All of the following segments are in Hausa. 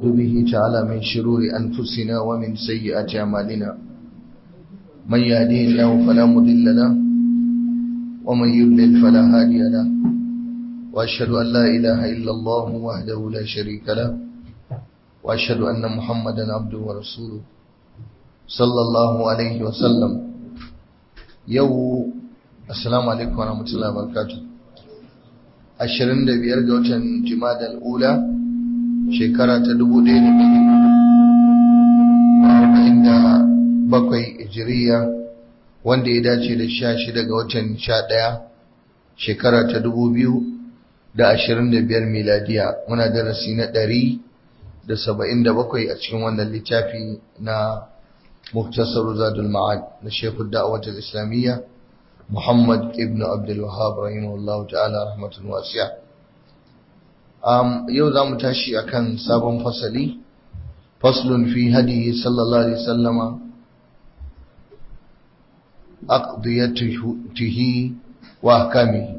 به تعالى من شرور أنفسنا ومن سيئات أعمالنا من يهديه الله فلا مضل له ومن يضلل فلا هادي له وأشهد أن لا إله إلا الله وحده لا شريك له وأشهد أن محمدا عبده ورسوله صلى الله عليه وسلم يو السلام عليكم ورحمة الله وبركاته ashirin da biyar ga watan jimadal ula shekara ta dubu ɗaya da bakwai ijiriya wanda ya dace da sha shida ga watan sha ɗaya shekara ta dubu biyu da ashirin da biyar miladiya muna darasi na ɗari da saba'in da bakwai a cikin wannan littafi na muktasar zadul ma'ad na shekul da'awatar islamiyya Muhammad ibn Abdul Wahhab rahimahullahu ta'ala rahmatun wasi'a. Um, yau za mu tashi akan sabon fasali, faslun fi hadi sallallahu alaihi sallama, aqdiyatihi wa ahkamihi.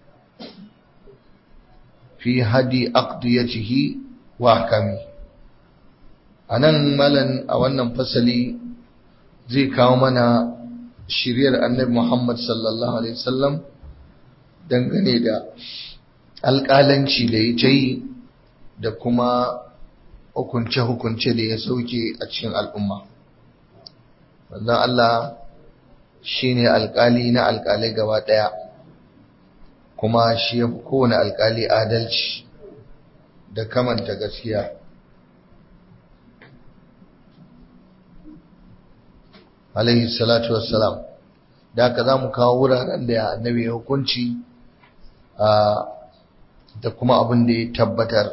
Fi hadi aqdiyatihi wa ahkamihi. A nan malan a wannan fasali zai kawo mana shiryar annabi Muhammad sallallahu Alaihi wasallam dangane da alƙalanci da ya ta yi da kuma hukunce-hukunce da ya sauke a cikin al'umma. Wannan Allah shi ne alƙali na alƙalai gaba ɗaya, kuma shi ya fi kowane alƙali adalci da kamanta gaskiya. alaihi salatu wassalam da haka za mu kawo wuraren da annabi ya hukunci da kuma abin da ya tabbatar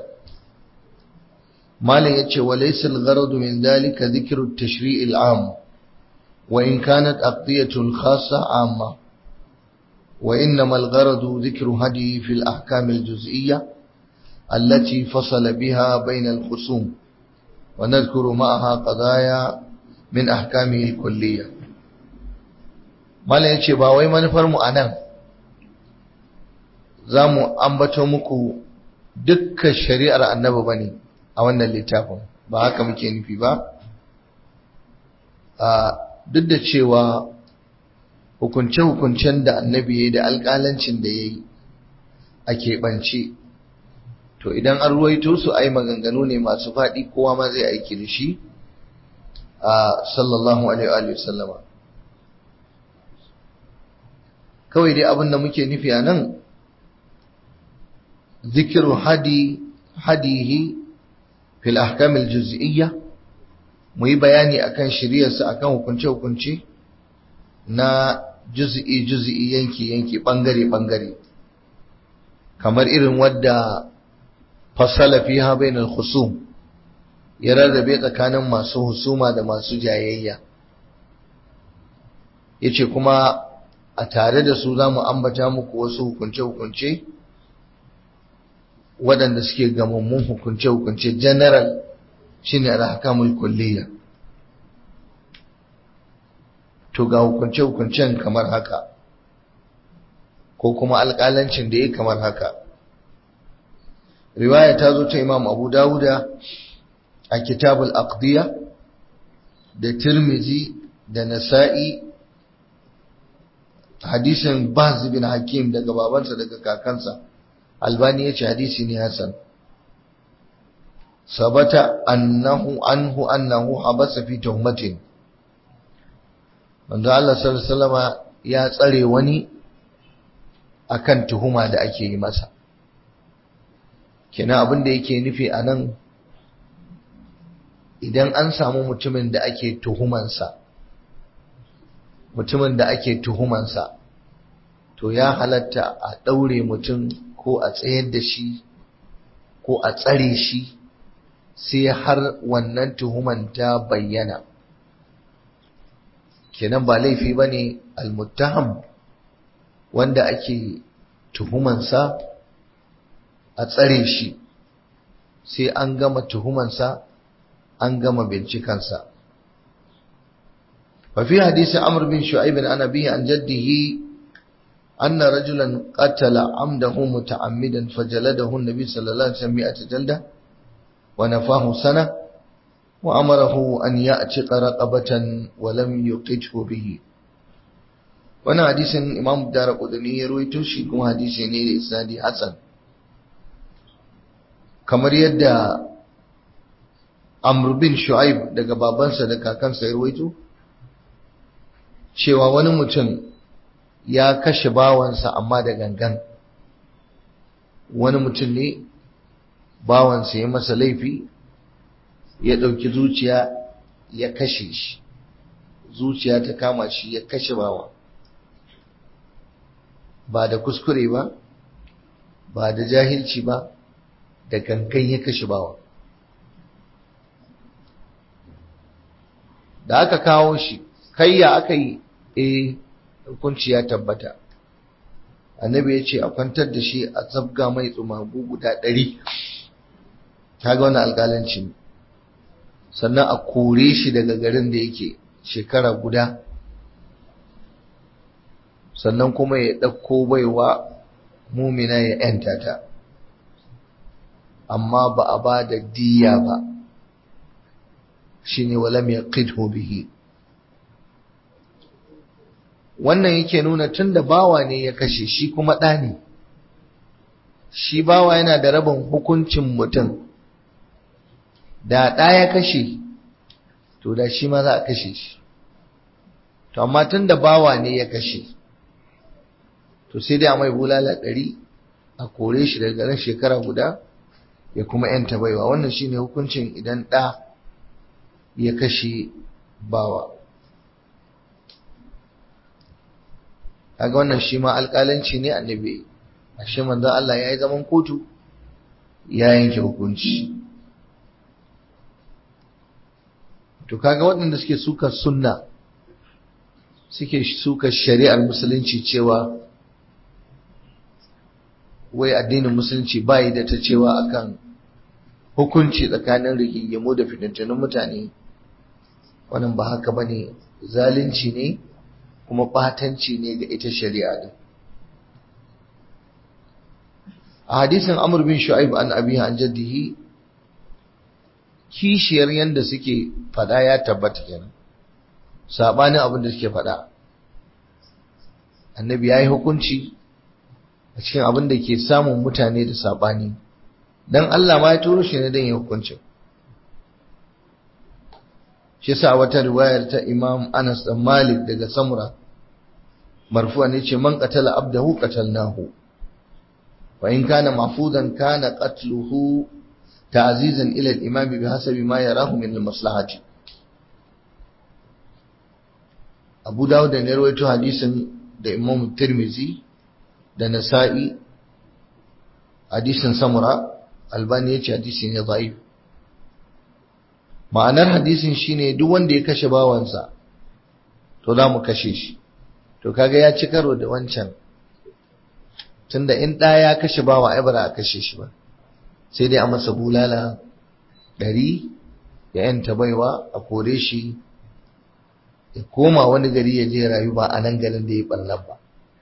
malam yace wa laysa al-gharadu min dhalika dhikru at-tashri' al-'am wa in kanat aqdiyatu al-khassa 'amma wa innama al-gharadu dhikru hadi fi al-ahkam al-juz'iyya التي فصل بها بين الخصوم ونذكر معها قضايا min ahkamihi kulliya mallan yace ba wai manufar mu anan zamu ambato muku dukkan shari'ar annabi bane a wannan littafin ba haka muke nufi ba a duk da cewa hukunce hukuncen da annabi yayi da alƙalancin da yayi a keɓance to idan an ruwaito su ai maganganu ne masu faɗi kowa ma zai aiki da shi sallallahu alaihi wa sallama kawai dai abin da muke nufi a nan zikiru hadi hadihi fil ahkamil juz'iyya mu yi bayani akan shiriyarsa akan hukunce hukunce na juz'i juz'i yanki yanki bangare bangare kamar irin wadda fasala fiha bainal khusum ya rarrabe tsakanin masu husuma da masu jayayya yace kuma a tare da su zamu ambata muku wasu hukunce-hukunce waɗanda suke gamammun hukunce-hukunce general shine al-ahkamul kulliyya to ga hukunce-hukuncen kamar haka ko kuma alƙalancin da ya kamar haka riwaya ta zo ta imam abu dawuda a kitabul aqdiya da tirmizi da nasa'i hadisin bahz bin hakim daga babansa daga kakansa albani yace hadisi ne hasan sabata annahu anhu annahu habasa fi tuhmatin manzo Allah sallallahu alaihi wasallama ya tsare wani akan tuhuma da ake yi masa kenan abin da yake nufi anan idan an samu mutumin da ake tuhumansa mutumin da ake tuhumansa to ya halatta a ɗaure mutum ko a tsayar da shi ko a tsare shi sai har wannan tuhuman ta bayyana kenan ba laifi ba ne almuttaham wanda ake tuhumansa a tsare shi sai an gama tuhumansa an gama bincikansa ففي حديث عمرو بن شعيب عن أبيه عن جده أن رجلا قتل عمده متعمدا فجلده النبي صلى الله عليه وسلم مئة جلدة ونفاه سنة وأمره أن يأتق رقبة ولم يقته به وانا حديث إمام الدار قدني يرويته شيكم حديث نير إسنادي حسن kamar yadda Amr bin Shu'aib daga babansa da kakansa ya ruwaito cewa wani mutum ya kashe bawansa amma da gangan wani mutum ne bawansa ya masa laifi ya ɗauki zuciya ya kashe shi zuciya ta kama shi ya kashe bawa ba da kuskure ba ba da jahilci ba da gangan ya kashe bawa da aka kawo shi kayya aka yi eh hukunci ya tabbata annabi ya ce a kwantar da shi a zabga mai tsumagu guda ɗari kaga wani alƙalanci ne sannan a kore shi daga garin da yake shekara guda sannan kuma ya ɗauko baiwa mumina ya ‘yanta ta amma ba a ba da diya ba shi ne walam ya bihi wannan yake nuna tun da bawa ne ya kashe shi kuma ɗa ne shi bawa yana da rabin hukuncin mutum da ɗa ya kashe to da shi ma za a kashe shi to amma tun da bawa ne ya kashe to sai dai a mai bulala ɗari a kore shi daga garin shekara guda ya kuma yanta baiwa wannan shine hukuncin idan ɗa ya kashe bawa kaga wannan shi ma alƙalanci ne annabi ashe manzo Allah ya yi zaman kotu ya yanke hukunci to kaga waɗanda suke suka sunna suke suka shari'ar musulunci cewa wai addinin musulunci bayi da ta cewa akan hukunci tsakanin rigingimu da fitattunan mutane wannan ba haka bane zalunci ne kuma batanci ne ga ita shari'a din a hadisin Amr bin Shu'aib an abihi an jaddihi kishiyar yanda suke fada ya tabbata kenan sabanin abin da suke fada annabi yayi hukunci a cikin abin da ke samun mutane da sabani dan Allah ma ya turo shi ne dan ya hukunci shi sa wata riwayar ta Imam Anas dan Malik daga Samura marfu'a ne ce man qatala abdahu qatalnahu wa in kana mahfudan kana qatluhu ta'zizan ila al-imam bihasabi ma yarahu min al-maslahati Abu Dawud ne rawaito hadisin da Imam Tirmizi da Nasa'i hadisin Samura Albani yace hadisi ne da'if ma'anar hadisin shine duk wanda ya kashe bawansa to za mu kashe shi to kaga ya ci karo da wancan tunda in ɗa ya kashe bawa ai ba a kashe shi ba sai dai a masa bulala ɗari ya yanta baiwa a kore shi ya koma wani gari ya je rayu ba a nan garin da ya ɓallan ba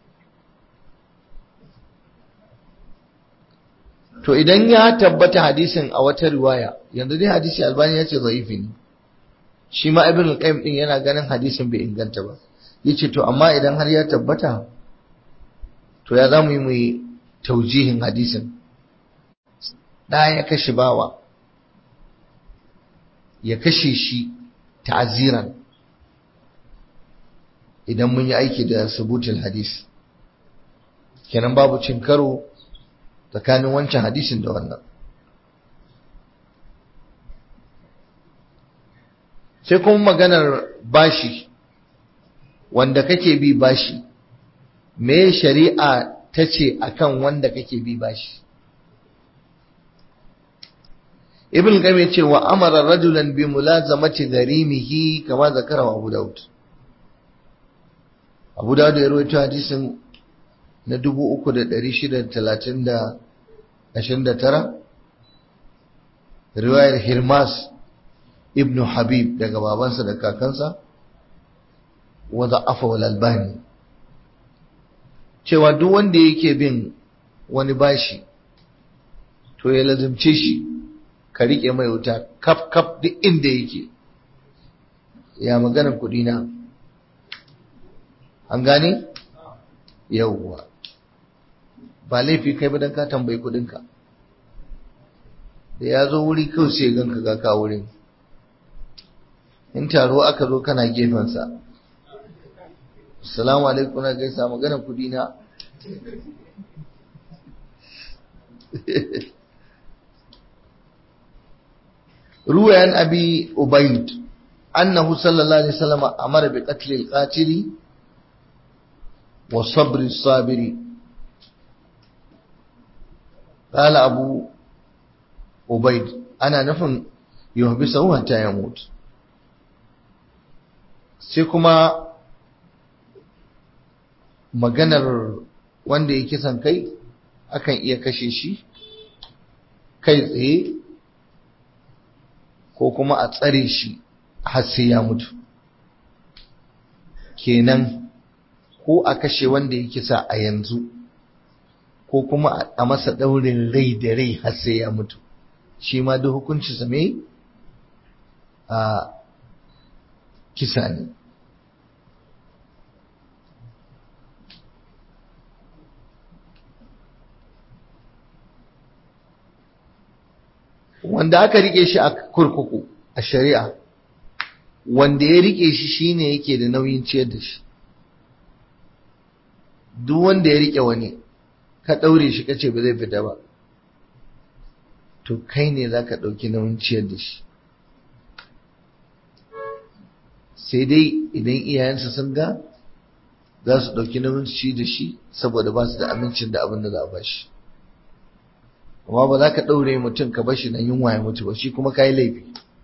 to idan ya tabbata hadisin a wata riwaya yanzu dai hadisi albani ya ce zaifi ne shi ma ibn al-qayyim din yana ganin hadisin bai inganta ba yace to amma idan har ya tabbata to ya zamu yi mu taujihin hadisin da ya kashe bawa ya kashe shi ta'ziran idan mun yi aiki da subutul hadis kenan babu cin karo tsakanin wancan hadisin da wannan sai kuma maganar bashi wanda kake bi bashi me shari'a ta ce akan wanda kake bi bashi ibn qayyim yace wa amara rajulan bi mulazamati gharimihi kama zakara abu daud abu daud ya rawaito hadisin na 3629 riwayar hirmas ibn habib daga babansa da kakansa wa da'afa wal albani cewa duk wanda yake bin wani bashi to ya lazimce shi ka riƙe mai wuta kaf kaf duk inda yake ya maganar kuɗi na an gane yauwa ba laifi kai ba don ka tambayi kuɗinka da ya zo wuri kawai sai ganka ga ka wurin in taro aka zo kana gefensa salamu alaikum na gaisa maganar kuɗi na روي عن أبي أبيد أنه صلى الله عليه وسلم أمر بقتل القاتل وصبر الصابر قال أبو أبيد أنا نفن يهبسه حتى يموت سيكما maganar wanda ya kisan kai akan iya kashe shi kai tsaye ko kuma a tsare shi har sai ya mutu kenan ko a kashe wanda ya kisa a yanzu ko kuma a masa ɗaurin rai da rai har sai ya mutu shi ma duk hukunci sa me a kisa ne wanda aka rike shi a kurkuku a shari'a wanda ya rike shi shine yake da nauyin ciyar da shi duk wanda ya rike wani ka daure shi kace ba zai fita ba to kai ne zaka dauki nauyin ciyar da shi sai dai idan iyayensa sun ga za su dauki nauyin ci da shi saboda ba su da amincin da abin da za a ba shi amma ba za ka ɗaure mutum ka bashi nan yunwa ya mutu ba shi kuma ka yi laifi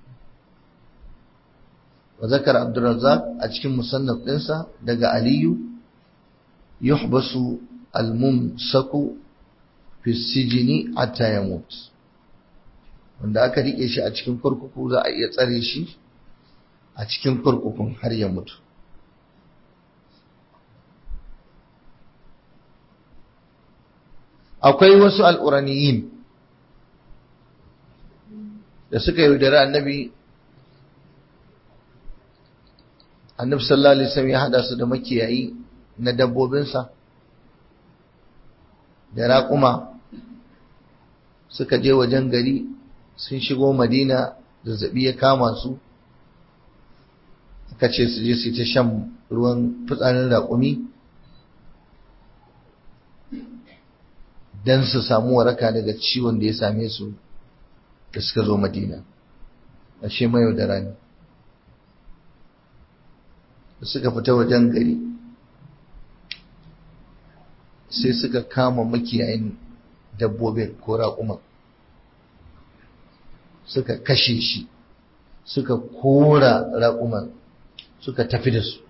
wa zakar abdurrazzaq a cikin musannaf ɗinsa daga aliyu yuhbasu almumsaku fi sijini hatta yamut wanda aka rike shi a cikin kurkuku za a iya tsare shi a cikin kurkukun har ya mutu akwai wasu al'uraniyin da suka yaudari annabi annabi sallallahu alaihi wasallam ya hada su da makiyayi na dabbobinsa da raƙuma suka je wajen gari sun shigo madina zazzabi ya kama su aka ce su je su ta shan ruwan fitsarin raƙumi don su samu waraka daga ciwon da ya same su da suka zo madina ashe mai da rani da suka fita wajen gari sai suka kama makiyayin dabbobin ko raƙuman suka kashe shi suka kora raƙuman suka tafi da su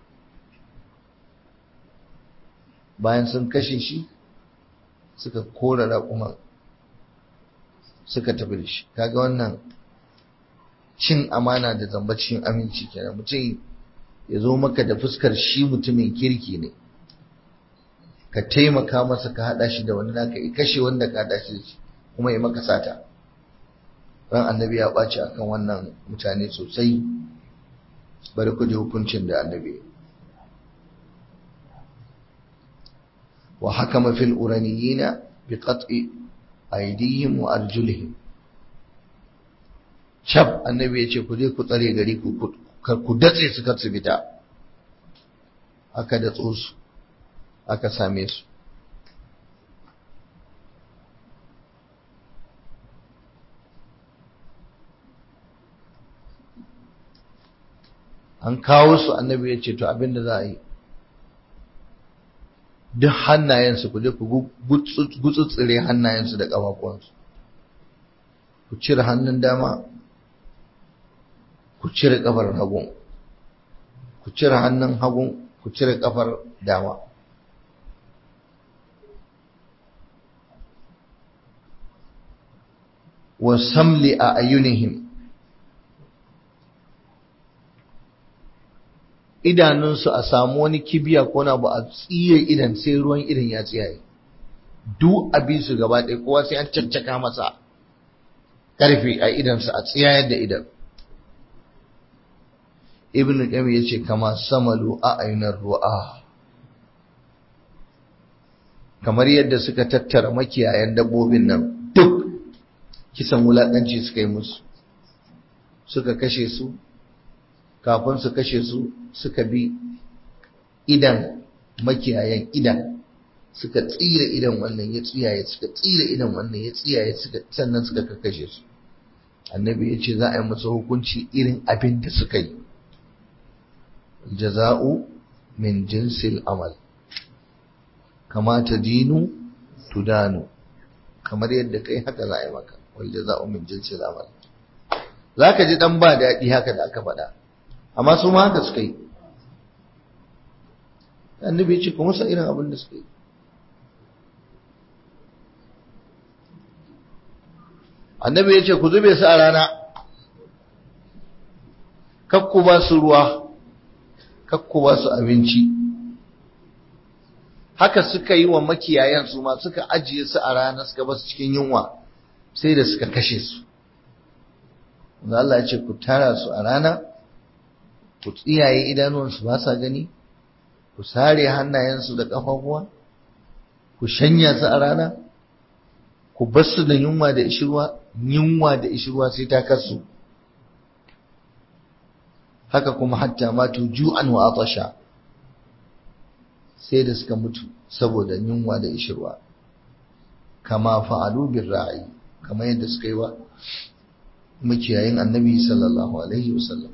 bayan sun kashe shi suka kora raƙuman suka tafi da shi kaga wannan cin amana da zamba cikin aminci kenan mutum ya zo maka da fuskar shi mutumin kirki ne ka taimaka masa ka haɗa shi da wani naka ya kashe wanda ka haɗa shi da shi kuma ya maka sata ran annabi ya ɓaci akan wannan mutane sosai bari ku ji hukuncin da annabi wa hakama fil uraniyina bi qat'i aydihim wa arjulihim shab annabi ya ce ku je ku tsare gari ku ku datse su kar su fita aka datso su aka same su an kawo su annabi ya ce to abinda za a yi duk hannayensu ku je ku gutsutsure hannayensu da ƙafafuwansu ku cire hannun dama ku cire ƙafar hagun ku cire hannun hagun ku cire ƙafar dama wa samli a ayyunihim idanunsu a samu wani kibiya ko na ba a tsiye idan sai ruwan idan ya tsiyaye duk abin su gaba ɗaya kowa sai an caccaka masa ƙarfi a idansa a tsiyayar da idan ibn qayyim yace kama samalu a ayunar ru'a kamar yadda suka tattara makiyayan dabbobin nan duk kisan wulakanci suka yi musu suka kashe su kafin su kashe su suka bi idan makiyayan idan suka tsira idan wannan ya tsiyaye suka tsira idan wannan ya tsiyaye suka sannan suka kashe su annabi ya ce za a yi musu hukunci irin abin da suka yi jaza'u min jinsil amal kama ta dinu tudanu kamar yadda kai haka za a yi maka wal jaza'u min jinsil amal za ka ji dan ba daɗi haka da aka faɗa amma su ma haka suka yi annabi ya ce kuma sa irin abin da suka yi annabi ya ce ku zube su a rana kakku ba su ruwa kakku ba su abinci haka suka yi wa makiyayan su ma suka ajiye su a rana suka ba su cikin yunwa sai da suka kashe su wanda Allah ya ce ku tara su a rana ku tsiyaye idanuwansu ba sa gani ku sare hannayensu da ƙafafuwa ku shanya su a rana ku bar su da yunwa da ishirwa yunwa da ishirwa sai ta kasu haka kuma hatta matu ju'an wa atasha sai da suka mutu saboda yunwa da ishirwa kama fa'alu bir ra'i kama yadda suka yi wa makiyayin annabi sallallahu alaihi wasallam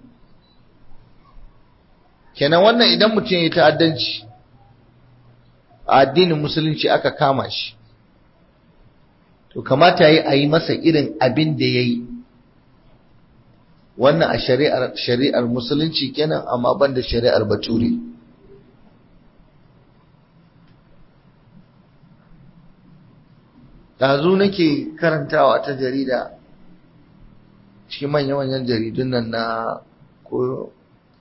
kenan wannan idan mutum ya yi ta'addanci a addinin musulunci aka kama shi to kamata yi a yi masa irin abin da ya yi wannan a shari'ar shari'ar musulunci kenan amma ban da shari'ar bature ɗazu nake karantawa ta jarida cikin manya-manyan jaridun nan na ko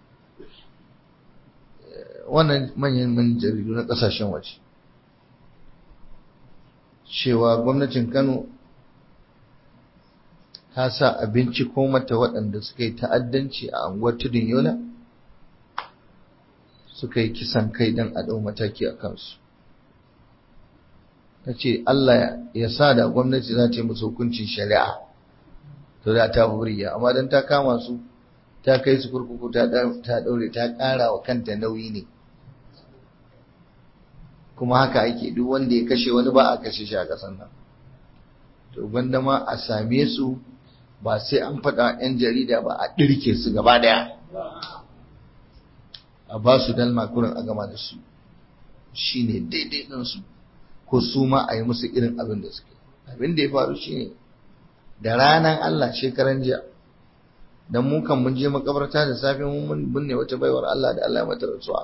wannan manyan jaridu na ƙasashen waje cewa gwamnatin Kano ta sa abinci ko mata waɗanda suka yi ta'addanci a anguwar tudun yola suka yi kisan kai don a ɗau mataki a kansu ta ce Allah ya sa da gwamnati za ta yi musu hukuncin shari'a to da ta buriya amma don ta kama su ta kai su kurkuku ta ɗaure ta ƙara wa kanta nauyi ne kuma haka ake duk wanda ya kashe wani ba a kashe shi a ƙasar nan to gwanda ma a same su ba sai an faɗa 'yan jarida ba a ɗirke su gaba ɗaya a ba su dalma kurin a gama da su shi ne daidai ɗinsu ko su ma a yi musu irin abin da suke abin da ya faru shi ne da ranar Allah shekaran jiya dan mu kan mun je makabarta da safe mun binne wata baiwar Allah da Allah ya mata rasuwa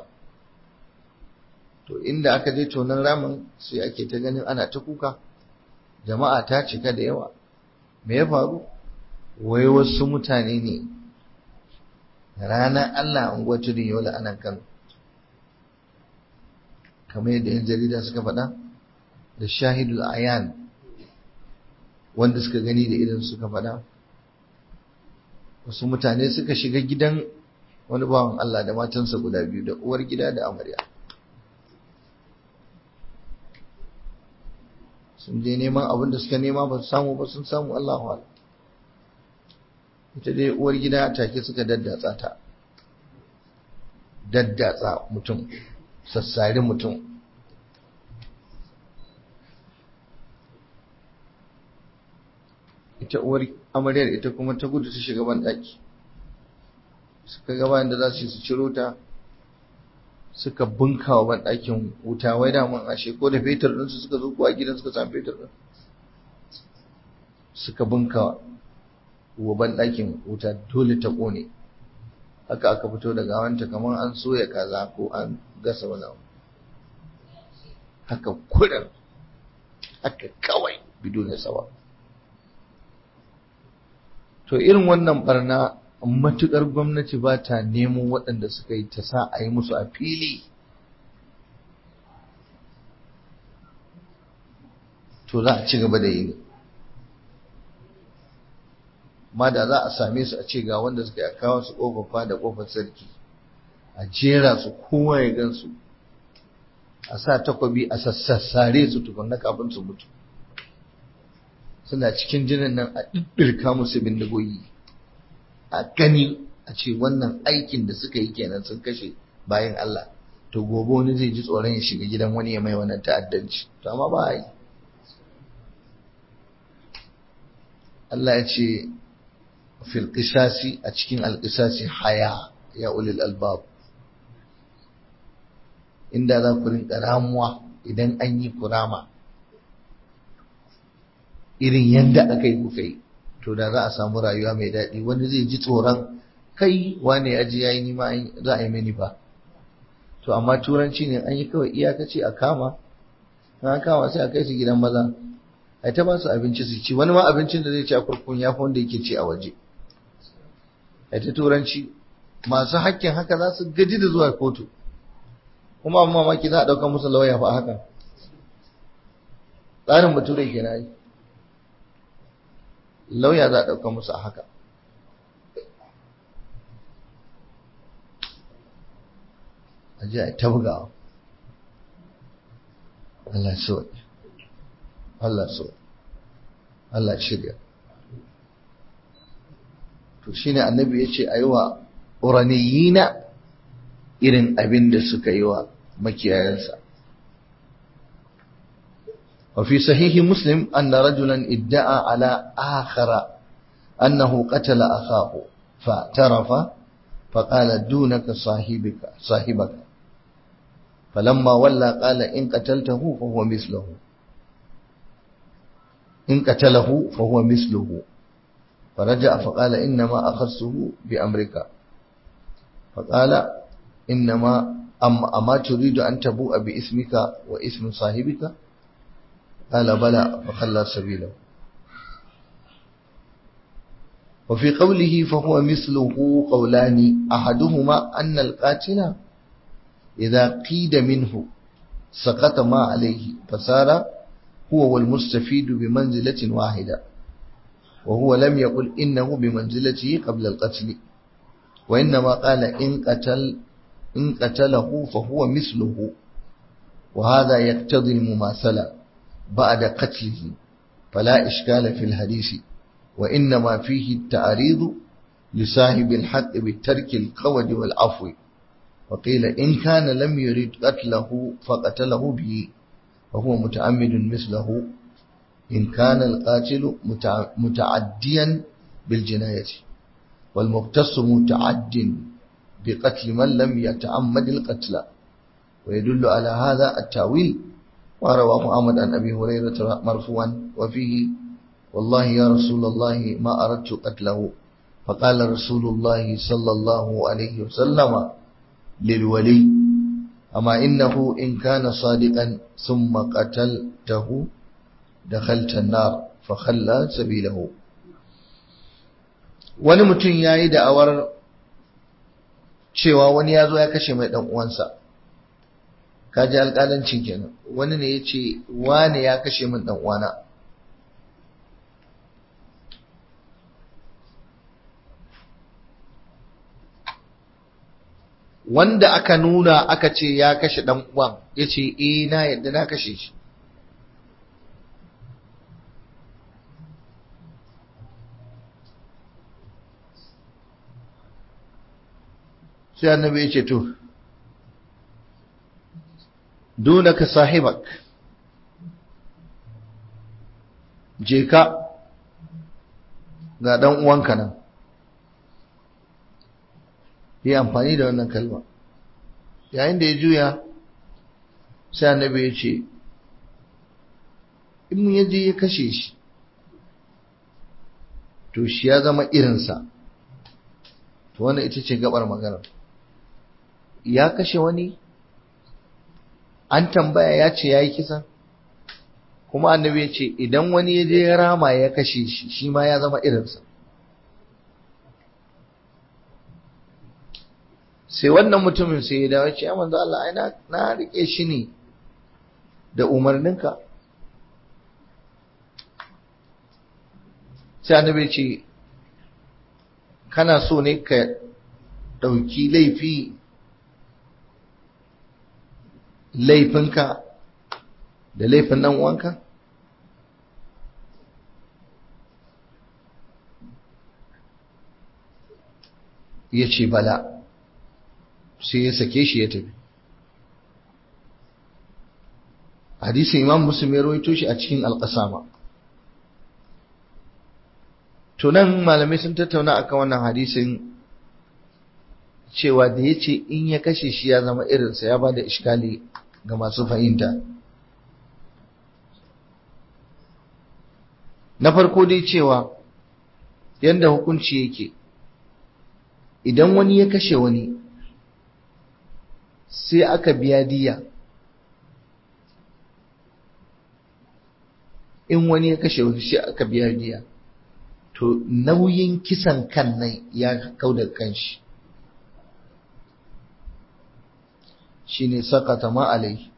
to inda aka je tonan ramin sai ake ta ganin ana ta kuka jama'a ta cika da yawa me ya faru wai wasu mutane ne ranar Allah unguwar tudun yola anan Kano kamar yadda yan jarida suka faɗa da shahidul ayan wanda suka gani da idan suka faɗa wasu mutane suka shiga gidan wani bawan Allah da matansa guda biyu da uwar gida da amarya sun je neman abin da suka nema ba su samu ba sun samu Allahu ala ita dai uwar gida take suka daddatsa ta daddatsa mutum sassari mutum ita uwar amaryar ita kuma ta gudu ta shiga ban daki suka gaba da za su yi su ciro ta suka bunka wa ban dakin wuta wai da mun ashe ko da fetur din su suka zo kuwa gidan suka samu fetur din suka bunka wa ban dakin wuta dole ta kone haka aka fito da gawanta kamar an soya kaza ko an gasa wani abu haka kurin haka kawai bidon sawa to irin wannan barna matukar gwamnati ba ta nemo waɗanda suka yi ta sa a yi musu a fili to za a ci gaba da yi amma da za a same su a ce ga wanda suka yi kawo su ƙofafa da ƙofar sarki a jera su kowa ya gan su a sa takwabi a sassassare su tukunna kafin su mutu suna cikin jinin nan a ɗirka musu bindigogi a gani a ce wannan aikin da suka yi kenan sun kashe bayan Allah to gobe wani zai ji tsoron ya shiga gidan wani ya mai wannan ta'addanci to amma ba a yi Allah ya ce fil qisasi a cikin alqisasi haya ya ulil albab inda za ku rinka ramuwa idan an yi kurama irin yadda aka yi kuka yi to da za a samu rayuwa mai daɗi wani zai ji tsoron kai wane ya ji yayi nima za a yi mini ba to amma turanci ne an yi kawai iyakaci a kama an kama sai a kai su gidan maza a ta ba su abinci su ci wani ma abincin da zai ci a kurkun ya fi wanda yake ci a waje a ta turanci masu hakkin haka za su gaji da zuwa kotu kuma amma mamaki za a ɗauka musu lauya fa haka tsarin bature ke na yi lauya za a ɗauka musu a haka a ji a ta bugawa Allah so Allah so Allah shirya to shine annabi ya ce a yi wa uraniyina irin abin da suka yi wa makiyayansa وفي صحيح مسلم أن رجلا ادعى على آخر أنه قتل أخاه فاعترف فقال دونك صاحبك صاحبك فلما ولى قال إن قتلته فهو مثله إن قتله فهو مثله فرجع فقال إنما أخذته بأمرك فقال إنما أما, أما تريد أن تبوء باسمك واسم صاحبك قال بلى فخلى سبيله وفي قوله فهو مثله قولان أحدهما أن القاتل إذا قيد منه سقط ما عليه فصار هو والمستفيد بمنزلة واحدة وهو لم يقل إنه بمنزلته قبل القتل وإنما قال إن قتل إن قتله فهو مثله وهذا يقتضي المماثلة بعد قتله فلا إشكال في الحديث وإنما فيه التعريض لصاحب الحق بالترك القود والعفو وقيل إن كان لم يريد قتله فقتله به وهو متعمد مثله إن كان القاتل متعديا بالجناية والمقتص متعد بقتل من لم يتعمد القتل ويدل على هذا التاويل ورواه أحمد عن أبي هريرة مرفوعا وفيه والله يا رسول الله ما أردت قتله فقال رسول الله صلى الله عليه وسلم للولي أما إنه إن كان صادقا ثم قتلته دخلت النار فخلى سبيله wani mutum ya yi da'awar cewa wani ya zo ya kashe mai uwansa kaji alƙalancin kenan wani ne ya ce wane ya kashe min uwana wanda aka nuna aka ce ya kashe ɗan uwan ya ce eh na yadda na kashe shi sai annabi ya ce to dunaka sahibak je ka ga dan uwanka nan yi amfani da wannan kalma yayin da ya juya sai annabi ya ce in mun yaje ya kashe shi to shi ya zama irinsa to wannan ita ce gabar maganar ya kashe wani an tambaya ya ce ya yi kisan kuma annabi ya ce idan wani ya je ya rama ya kashe shi shi ma ya zama irinsa sai wannan mutumin sai ya dawo ce ya manzo Allah ai na rike shi ne da umarninka sai annabi ya ce kana so ne ka ɗauki laifi laifinka da laifin ɗan uwanka ya ce bala sai ya sake shi ya tafi hadisin imam muslim ya rawaito shi a cikin alƙasama tunan malamai sun tattauna akan wannan hadisin cewa da ya ce in ya kashe shi ya zama irinsa ya ba da iskali ga masu fahimta na farko dai cewa yadda hukunci yake idan wani ya kashe wani sai aka biya diya in wani ya kashe wani sai aka biya diya to nauyin kisan kan nan ya kau da kanshi shine sakata ma alai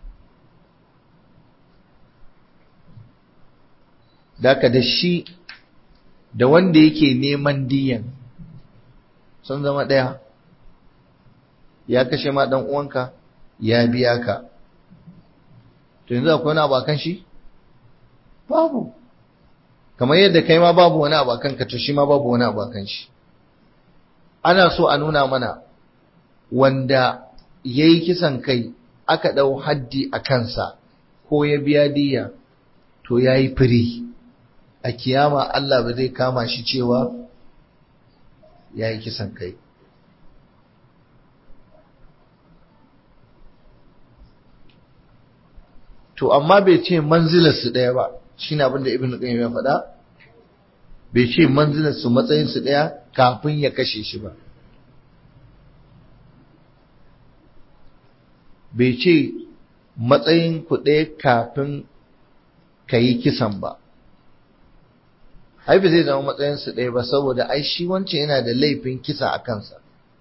daka da shi da wanda yake neman diyan sun zama ɗaya ya kashe ma ɗan uwanka ya biya ka to yanzu akwai wani abu akan shi babu kamar yadda kai ma babu wani abu akan ka to shi ma babu wani abu akan shi ana so a nuna mana wanda ya yi kisan kai aka ɗau haddi a kansa ko ya biya diya to ya yi firi a kiyama Allah ba zai kama shi cewa ya yi kisan kai to amma bai ce manzilarsu ɗaya ba shi na abinda ibn qayyim ya faɗa bai ce manzilarsu matsayinsu ɗaya kafin ya kashe shi ba bai ce matsayin ku ɗaya kafin ka yi kisan ba haifi zai zama matsayinsu ɗaya ba saboda ai shi wancan yana da laifin kisa a kansa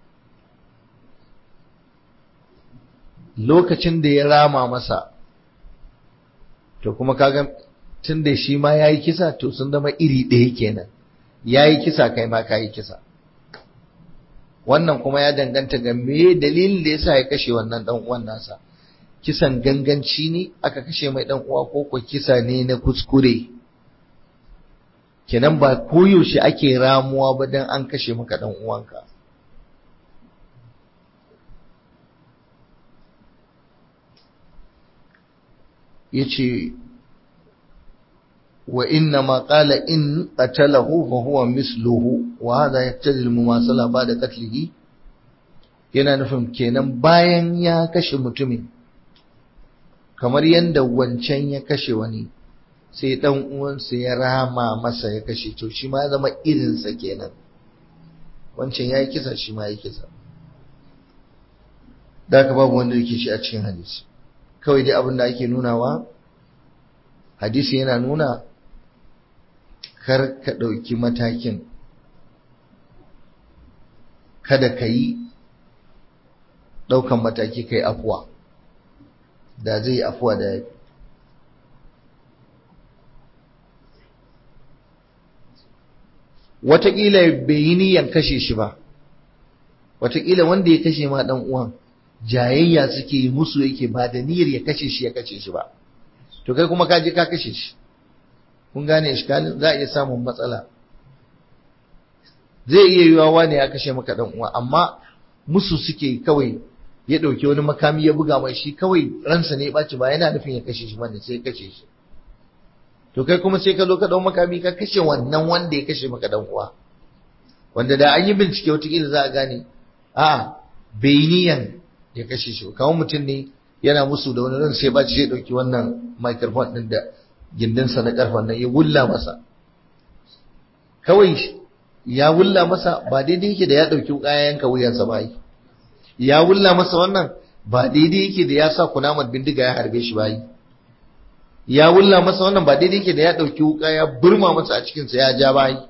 lokacin da ya rama masa to kuma kaga tun da shi ma ya yi kisa to sun zama iri ɗaya kenan ya yi kisa kai ma ka yi kisa wannan kuma ya danganta ga me dalilin da yasa ya kashe wannan dan uwan nasa kisan ganganci ne aka kashe mai dan uwa ko ko kisa ne na kuskure kenan ba koyaushe ake ramuwa ba dan an kashe maka dan uwanka yace wa inna ma qala in qatalahu fa huwa misluhu wa hadha yaqtadi al-mumasala ba'da qatlihi yana nufin kenan bayan ya kashe mutumin kamar yanda wancan ya kashe wani sai dan uwansa ya rama masa ya kashe to shi ma ya zama irinsa kenan wancan yayi kisa shi ma yayi kisa da haka babu wanda yake shi a cikin hadisi kawai dai abin da ake nunawa hadisi yana nuna kar ka ɗauki matakin kada ka yi ɗaukan mataki kai afuwa da zai yi afuwa da yafi wataƙila bai yi niyan kashe shi ba wataƙila wanda ya kashe ma ɗan uwan jayayya suke yi musu yake ba da niyyar ya kashe shi ya kashe shi ba to kai kuma ka je ka kashe shi kun gane iskalin za a iya samun matsala zai iya yiwa wani ya kashe maka dan uwa amma musu suke kawai ya dauki wani makami ya buga mai shi kawai ransa ne ya baci ba yana nufin ya kashe shi bane sai ya kashe shi to kai kuma sai ka zo ka dau makami ka kashe wannan wanda ya kashe maka dan uwa wanda da an yi bincike wataƙila za a gane a bai niyan ya kashe shi kawo mutum ne yana musu da wani ran sai ba sai dauki wannan microphone din da gindinsa na karfan nan ya wulla masa kawai ya wulla masa ba daidai yake da ya dauki kayan ka wuyansa ba ya wulla masa wannan ba daidai yake da ya sa kunamar bindiga ya harbe shi ba ya wulla masa wannan ba daidai yake da ya dauki wuka ya burma masa a cikin sa ya ja ba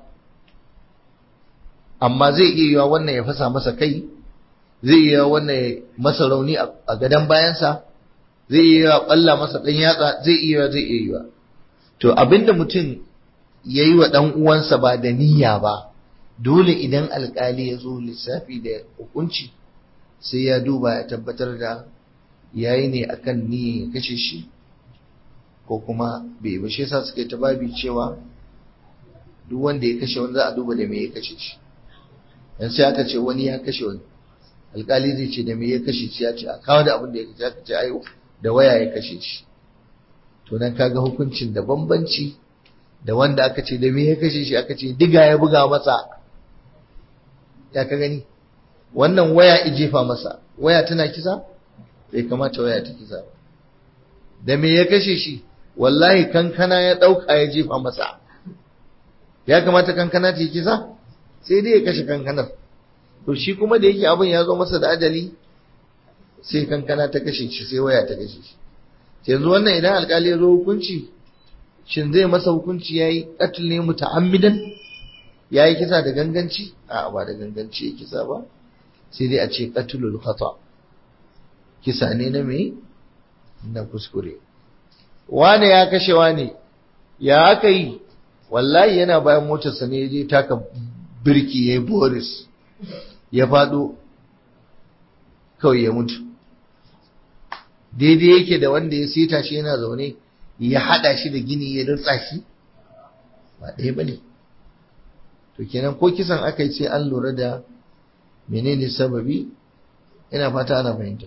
amma zai iya yiwa wannan ya fasa masa kai zai iya wannan masa rauni a gadon bayansa zai iya balla masa ɗan yatsa zai iya zai iya yiwa to abinda mutum ya yi wa ɗan uwansa ba da niyya ba dole idan alkali ya zo lissafi da hukunci sai ya duba ya tabbatar da yayi ne akan niyyar ya kashe shi ko kuma bai ba shi yasa suka yi ta babi cewa duk wanda ya kashe wani za a duba da me ya kashe shi yan sai aka ce wani ya kashe wani alkali zai ce da me ya kashe shi ya ce a kawo da abin da ya kashe aka ce ayo da waya ya kashe shi to nan kaga hukuncin da bambanci da wanda aka ce da me ya kashe shi aka ce diga ya buga masa ya ka gani wannan waya ijefa masa waya tana kisa bai kamata waya ta kisa ba da me ya kashe shi wallahi kankana ya ɗauka ya jefa masa ya kamata kankana ta yi kisa sai dai ya kashe kankanar to shi kuma da yake abin ya zo masa da ajali sai kankana ta kashe shi sai waya ta kashe shi yanzu wannan idan alkali ya zo hukunci shin zai masa hukunci ya yi ƙatul ne muta'ammidan ya yi kisa da ganganci a ba da ganganci ya kisa ba sai dai a ce ƙatulul khata kisa ne na me na kuskure wane ya kashe wane ya aka yi wallahi yana bayan motarsa ne ya je taka birki ya yi boris ya faɗo kawai ya mutu daidai yake da wanda ya seta shi yana zaune ya haɗa shi da gini ya rutsa shi ba ɗaya ba ne to kenan ko kisan aka yi sai an lura da menene sababi ina fata ana fahimta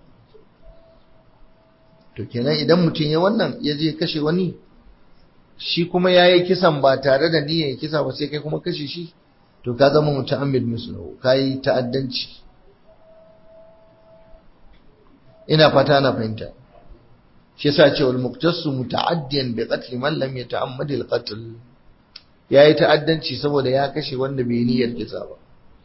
to kenan idan mutum ya wannan ya je kashe wani shi kuma ya yi kisan ba tare da niyyar kisa ba sai kai kuma kashe shi to ka zama muta'ammid mislahu ka yi ta'addanci ina fata na fahimta shi yasa ce wal muqtasu muta'addiyan bi qatl man lam yata'ammad al qatl yayi ta'addanci saboda ya kashe wanda bai niyyar kisa ba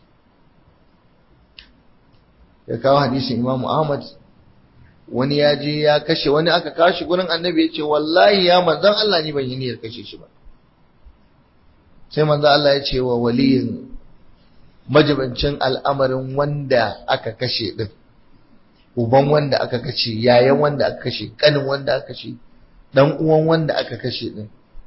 ya kawo hadisin Imam Ahmad wani ya je ya kashe wani aka kashi gurin annabi ya ce wallahi ya manzan Allah ni ban yi niyyar kashe shi ba sai manzan Allah ya ce wa waliyin majibancin al'amarin wanda aka kashe din uban wanda aka kashe yayan wanda aka kashe kanin wanda aka kashe dan uwan wanda aka kashe din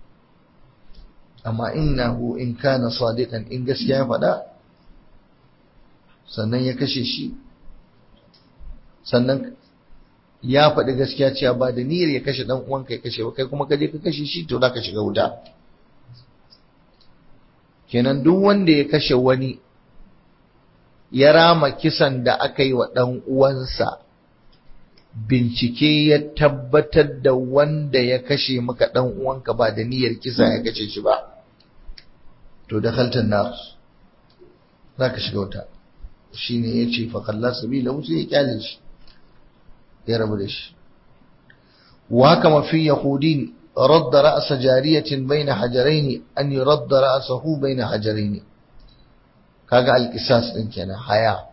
amma innahu in kana sadiqan in gaskiya ya faɗa sannan ya kashe shi sannan ya faɗi gaskiya cewa ba da niyyar ya kashe dan uwanka ya kashe ba kai kuma ka je ka kashe shi to zaka shiga wuta kenan duk wanda ya kashe wani ya rama kisan da aka yi wa dan uwansa bincike ya tabbatar da wanda ya kashe maka dan uwanka ba da niyyar kisa ya kashe shi ba to da khaltan nar zaka shiga wuta shine yace fa khalla sabila sai ya kyale shi ya rabu da shi wa kama fi yahudin radda ra'sa jariyatin baina hajaraini an yuradda ra'sahu baina hajaraini kaga alqisas din kenan haya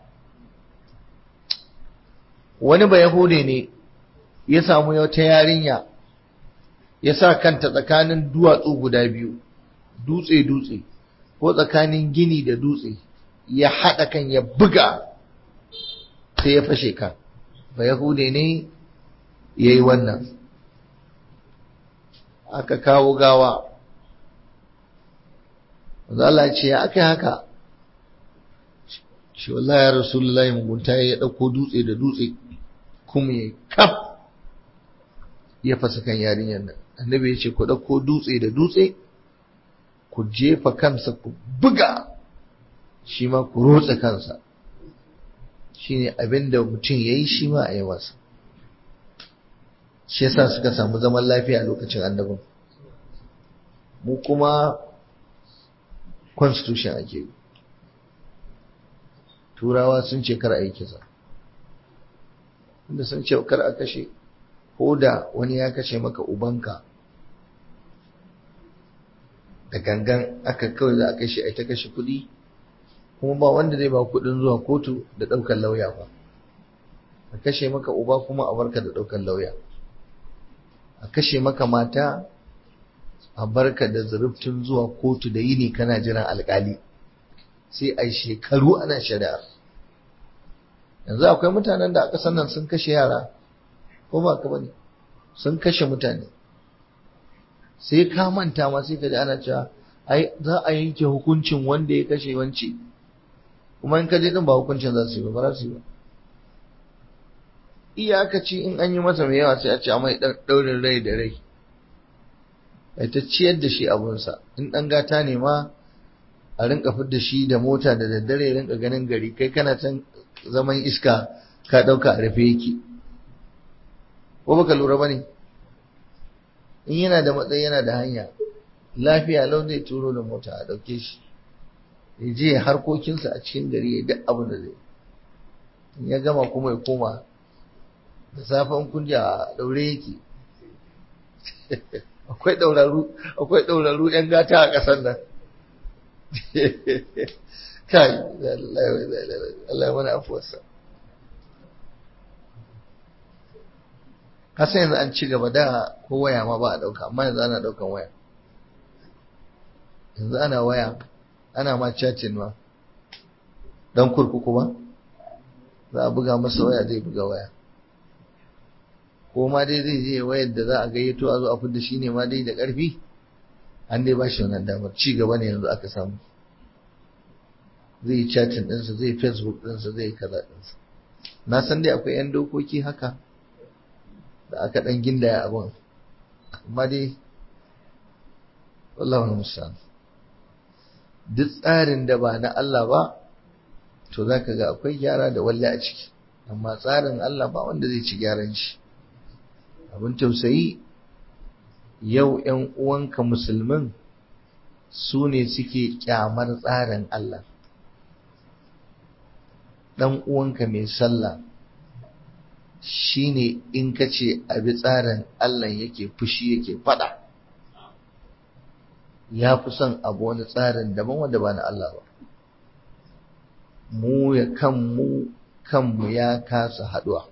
wani ba yahude ne ya samu wata yarinya ya sa kanta tsakanin duwatsu guda biyu dutse dutse ko tsakanin gini da dutse ya haɗa kan ya buga sai ya fashe kan ba Yahude ne ya yi wannan aka kawo gawa Allah ce ya aka yi haka shi wallahi ya rasulullahi mugunta ya ɗauko dutse da dutse kuma ya kaf ya fasa kan yarinyar nan annabi ya ce ku ɗauko dutse da dutse ku jefa kansa ku buga shi ma ku rotsa kansa shine abin da mutum ya yi shi ma a yi masa shi yasa suka samu zaman lafiya a lokacin annabin mu kuma constitution ake yi turawa sun ce kar a yi kisa inda sun ce kar a kashe ko da wani ya kashe maka ubanka da gangan aka kawai za a kashe a ta kashe kuɗi kuma ba wanda zai ba kuɗin zuwa kotu da ɗaukar lauya ba a kashe maka uba kuma a barka da ɗaukar lauya a kashe maka mata a barka da zurubtun zuwa kotu da yini kana jiran alƙali sai a shekaru ana shari'a yanzu akwai mutanen da a ƙasar nan sun kashe yara ko ba ka bane sun kashe mutane sai ka manta ma sai ka ji ana cewa ai za a yanke hukuncin wanda ya kashe wance kuma in ka je din ba hukuncin za su yi ba ba za su yi ba iyakaci in an yi masa mai yawa sai a ce a mai ɗaurin rai da rai ai ta ciyar da shi abunsa in ɗan gata ne ma a rinka fidda shi da mota da daddare rinka ganin gari kai kana can zaman iska ka ɗauka a rufe yake ko baka lura ba ne in yana da matsayi yana da hanya lafiya lau zai turo da mota a ɗauke shi ya je harkokinsa a cikin gari ya duk abin da zai in ya gama kuma ya koma da safen kunja a daure yake akwai dauraru akwai dauraru yan gata a ƙasar nan kai Allah ya mana afuwarsa kasa yanzu an ci gaba da ko waya ma ba a ɗauka amma yanzu ana ɗaukan waya yanzu ana waya ana ma chatting ma dan kurkuku ba za a buga masa waya zai buga waya ko ma dai zai je wayar da za a gayyato a zo a fidda shi ne ma dai da ƙarfi an dai ba shi wannan damar ci gaba ne yanzu aka samu zai yi chatting ɗinsa zai facebook ɗinsa zai yi kaza ɗinsa na san dai akwai 'yan dokoki haka da aka ɗan gindaya abin amma dai wallahu musamman duk tsarin da ba na Allah ba to za ka ga akwai gyara da walle a ciki amma tsarin Allah ba wanda zai ci gyaran shi abin tausayi yau ‘yan uwanka musulmin su ne suke kyamar tsarin Allah ɗan uwanka mai sallah shi ne in ka ce abi tsarin Allah yake fushi yake fada ya fi son abu wani tsarin daban wanda ba na Allah ba mu ya kanmu kanmu ya kasa haduwa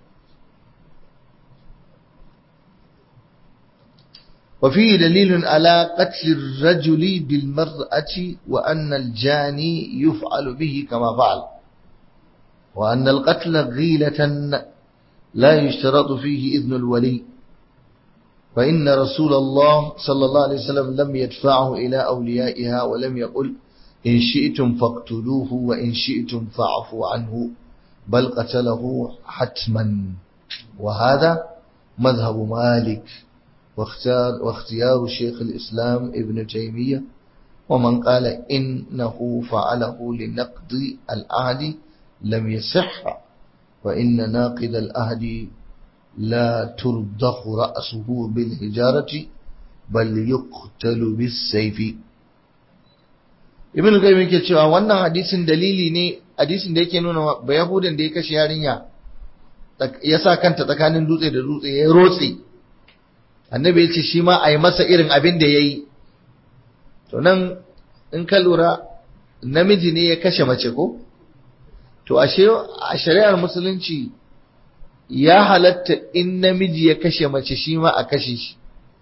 وفيه دليل على قتل الرجل بالمرأة وأن الجاني يفعل به كما فعل وأن القتل غيلة لا يشترط فيه إذن الولي فإن رسول الله صلى الله عليه وسلم لم يدفعه إلى أوليائها ولم يقل إن شئتم فاقتلوه وإن شئتم فاعفوا عنه بل قتله حتما وهذا مذهب مالك واختار واختيار شيخ الإسلام ابن تيمية ومن قال إنه فعله لنقض العهد لم يصح وإن ناقض العهد لا ترضخ رأسه بالحجارة بل يقتل بالسيف ibn qayyim yake cewa wannan hadisin dalili ne hadisin da yake nuna ba yahudan da ya kashe yarinya ya sa kanta tsakanin dutse da dutse ya rotse annabi ya ce shi ma a yi masa irin abin da ya yi to nan in ka lura namiji ne ya kashe mace ko to ashe a shari'ar musulunci ya halatta in namiji ya kashe mace shi ma a kashe shi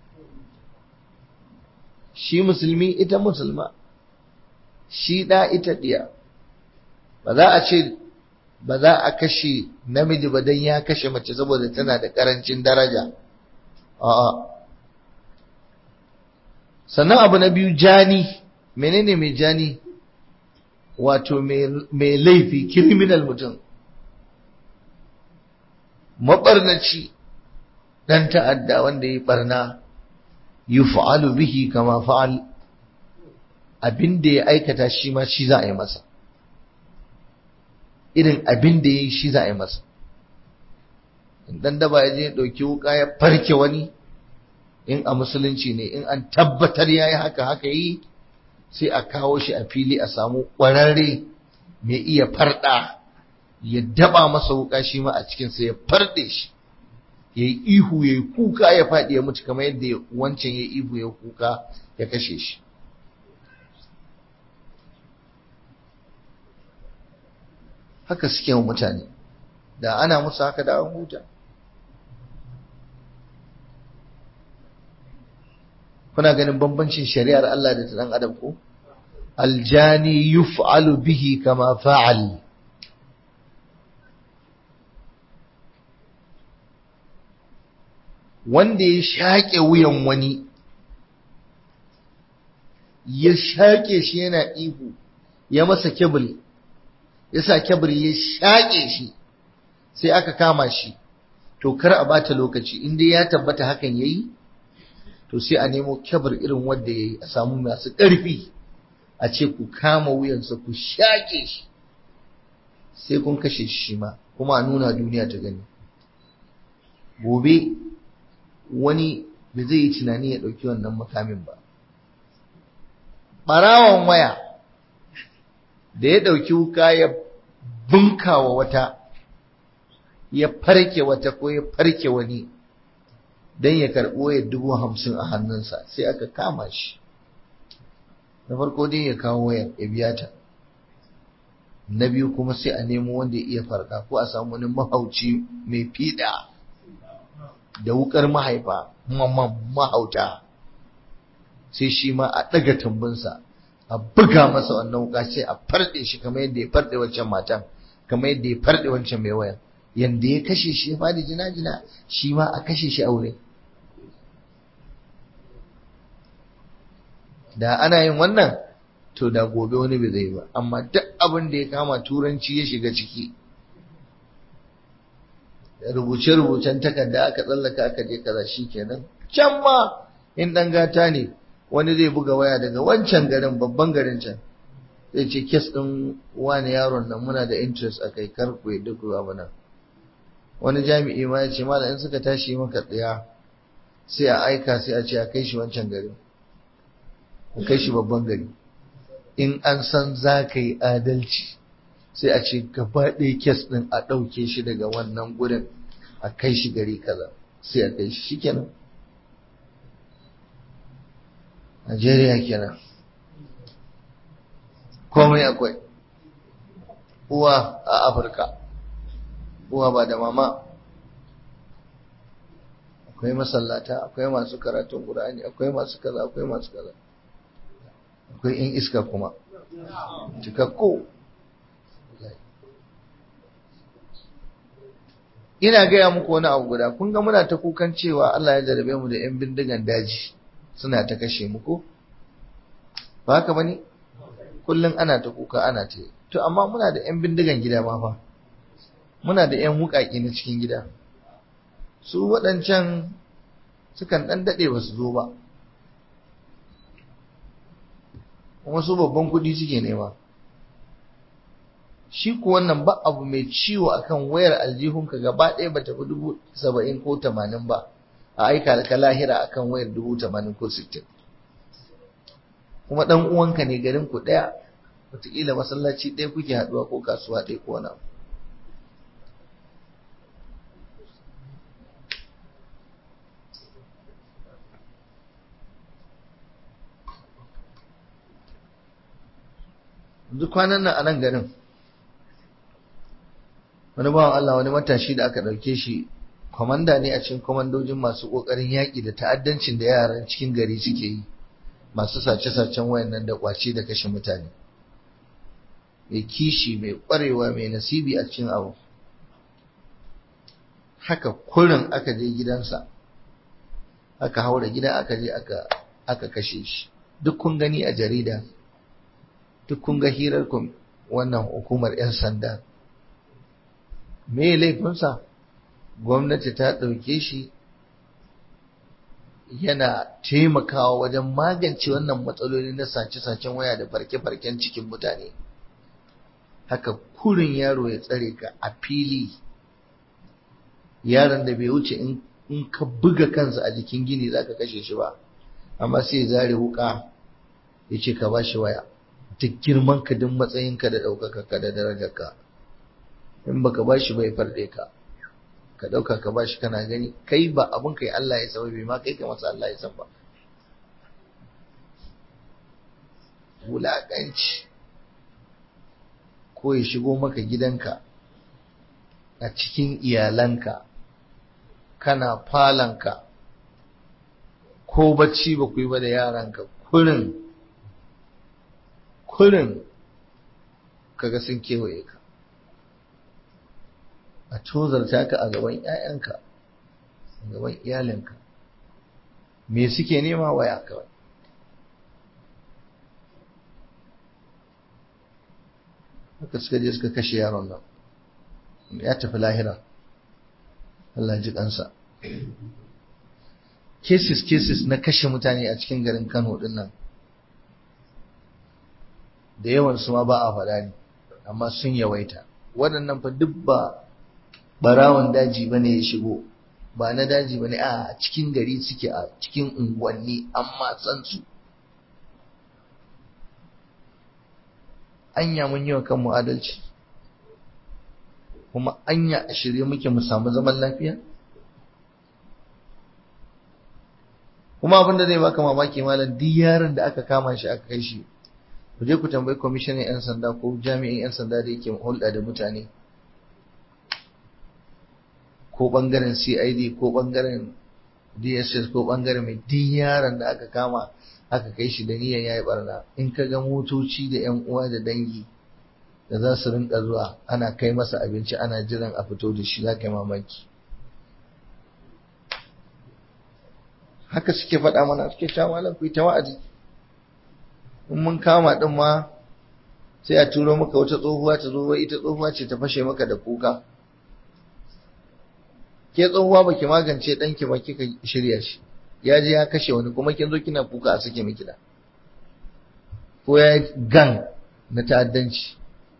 shi musulmi ita musulma shi ɗa ita ɗiya ba za a ce ba za a kashe namiji ba don ya kashe mace saboda tana da ƙarancin daraja a'a sannan abu na biyu jani menene mai jani wato mai laifi criminal mutum maɓarnaci ɗan ta'adda wanda ya barna yuf'alu bihi kama fa'al abin da ya aikata shi ma shi za a yi masa irin abin da ya yi shi za a yi masa dan daba ya je ya ɗauki wuka ya farke wani in a musulunci ne in an tabbatar ya yi haka haka yi sai a kawo shi a fili a samu ƙwararre mai iya farɗa ya daba masa wuka shi ma a cikinsa ya farɗe shi ya yi ihu ya yi kuka ya faɗi ya mutu kamar yadda wancan ya ihu ya kuka ya kashe shi haka suke wa mutane da ana musu haka da an huta kuna ganin bambancin shari'ar Allah da ta dan adam ko aljani yuf'alu bihi kama fa'al wanda ya shaƙe wuyan wani ya shaƙe shi yana ihu ya masa kebul ya sa kebul ya shaƙe shi sai aka kama shi to kar a bata lokaci in dai ya tabbata hakan yayi to sai a nemo kebul irin wanda yayi a samu masu ƙarfi a ce ku kama wuyansa ku shaƙe shi sai kun kashe shi ma kuma a nuna duniya ta gani gobe wani ba zai yi tunani ya ɗauki wannan makamin ba ɓarawon waya da ya ɗauki wuka ya bunkawa wata ya farke wata ko ya farke wani don ya karɓi wayar dubu hamsin a hannunsa sai aka kama shi na farko dai ya kawo wayar ya biya ta na biyu kuma sai a nemo wanda ya iya farka ko a samu wani mahauci mai fiɗa da wukar mahaifa mahauta sai shi ma a ɗaga tambunsa a buga masa wannan wuka sai a farɗe shi kamar yadda ya farɗe wancan matan kamar yadda ya farɗe wancan mai wayan yanda ya kashe shi ya fadi jina-jina shi ma a kashe shi aure da ana yin wannan to da gobe wani bai zai ba amma duk abin da ya kama turanci ya shiga ciki rubuce-rubucen takarda aka tsallaka aka je kaza shi kenan can ma in ɗan gata ne wani zai buga waya daga wancan garin babban garin can zai ce kes ɗin wani yaron nan muna da interest a kai kar ku yadda ku ba nan wani jami'i ma ya ce malam in suka tashi maka tsaya sai a aika sai a ce a kai shi wancan garin a kai shi babban gari in an san za ka yi adalci sai a ce gaba ɗaya kes ɗin a ɗauke shi daga wannan gurin a kai shi gari kaza sai a kai shi shikenan Najeriya kenan komai akwai uwa a Afirka uwa ba da mama akwai masallata akwai masu karatun Qur'ani akwai masu kaza akwai masu kaza akwai in iska kuma cikakko ina gaya muku wani abu guda kun ga muna ta kukan cewa Allah ya jarabe mu da yan bindigan daji suna ta kashe mu ko ba haka bane kullun ana ta kuka ana ta to amma muna da yan bindigan gida ma fa muna da yan wukaki na cikin gida su waɗancan sukan ɗan daɗe ba su zo ba kuma su babban kuɗi suke nema shi ku wannan ba abu mai ciwo akan wayar aljihunka gaba ɗaya ba tafi dubu saba'in ko tamanin ba a aika ka lahira akan wayar dubu tamanin ko sittin kuma ɗan uwanka ne garin ku ɗaya wataƙila masallaci ɗaya kuke haɗuwa ko kasuwa ɗaya ko wani duk kwanan nan a nan garin wani bawan Allah wani matashi da aka ɗauke shi kwamanda ne a cikin kwamandojin masu ƙoƙarin yaƙi da ta'addancin da yaran cikin gari suke yi masu sace-sacen wayannan da ƙwace da kashe mutane mai kishi mai ƙwarewa mai nasibi a cikin abu haka kurin aka je gidansa aka haura gida aka je aka kashe shi duk kun gani a jarida duk kun ga hirar wannan hukumar 'yan sanda me laifinsa gwamnati ta ɗauke shi yana taimakawa wajen magance wannan matsaloli na sace-sacen waya da farke-farken cikin mutane haka kurin yaro ya tsare ka a fili yaron da bai wuce in ka buga kansa a jikin gini za ka kashe shi ba amma sai zare wuka ya ce ka ba shi waya duk girman ka duk matsayinka da ɗaukaka ka da darajarka in baka ba shi bai farɗe ka ka ɗauka ka ba shi kana gani kai ba abin kai Allah ya san bai ma kai ka masa Allah ya san ba wulaƙanci ko ya shigo maka gidanka a cikin iyalanka kana falanka ko bacci ba ku yi ba da yaranka kurin kurin kaga sun kewaye ka a tozarta ka a gaban ‘ya'yanka a gaban iyalinka me suke nema waya kawai haka suka je suka kashe yaron nan ya tafi lahira Allah ji kansa cases cases na kashe mutane a cikin garin Kano din nan da yawan su ma ba a faɗa ne amma sun yawaita waɗannan fa duk ba barawan daji bane ya shigo ba na daji bane a cikin gari suke a cikin unguwanni amma san su anya mun yi wa kanmu adalci kuma anya a shirye muke mu samu zaman lafiya kuma abin da zai baka mamaki malam duk yaron da aka kama shi aka kai shi ku je ku tambayi kwamishinan 'yan sanda ko jami'in 'yan sanda da yake hulɗa da mutane ko ɓangaren cid ko ɓangaren dss ko ɓangaren mai duk yaron da aka kama aka kai shi da niyan yayi barna in ka ga motoci da 'yan uwa da dangi da za su rinka zuwa ana kai masa abinci ana jiran a fito da shi za ka yi mamaki haka suke faɗa mana suke cewa malam ku yi ta wa'azi in mun kama din ma sai a turo maka wata tsohuwa ta zo ita tsohuwa ce ta fashe maka da kuka ke tsohuwa baki magance danki ba kika shirya shi ya je ya kashe wani kuma kin zo kina kuka a sake miki da ko ya gang na ta'addanci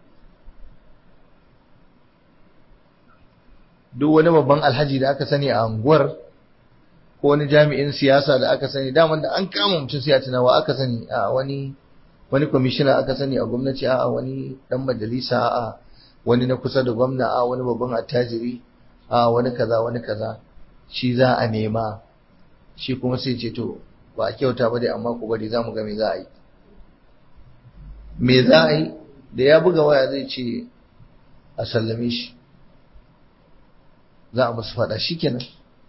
duk wani babban alhaji da aka sani a anguwar ko wani jami'in siyasa da aka sani daman da an kama mutum sai a tunawa aka sani a wani wani kwamishina aka sani a gwamnati a wani dan majalisa a wani na kusa da gwamna a wani babban attajiri a wani kaza wani kaza shi za a nema shi kuma sai ce to ba a kyauta ba dai amma ku bari za mu ga me za a yi me za a yi da ya buga waya zai ce a sallame shi za a musu faɗa shikenan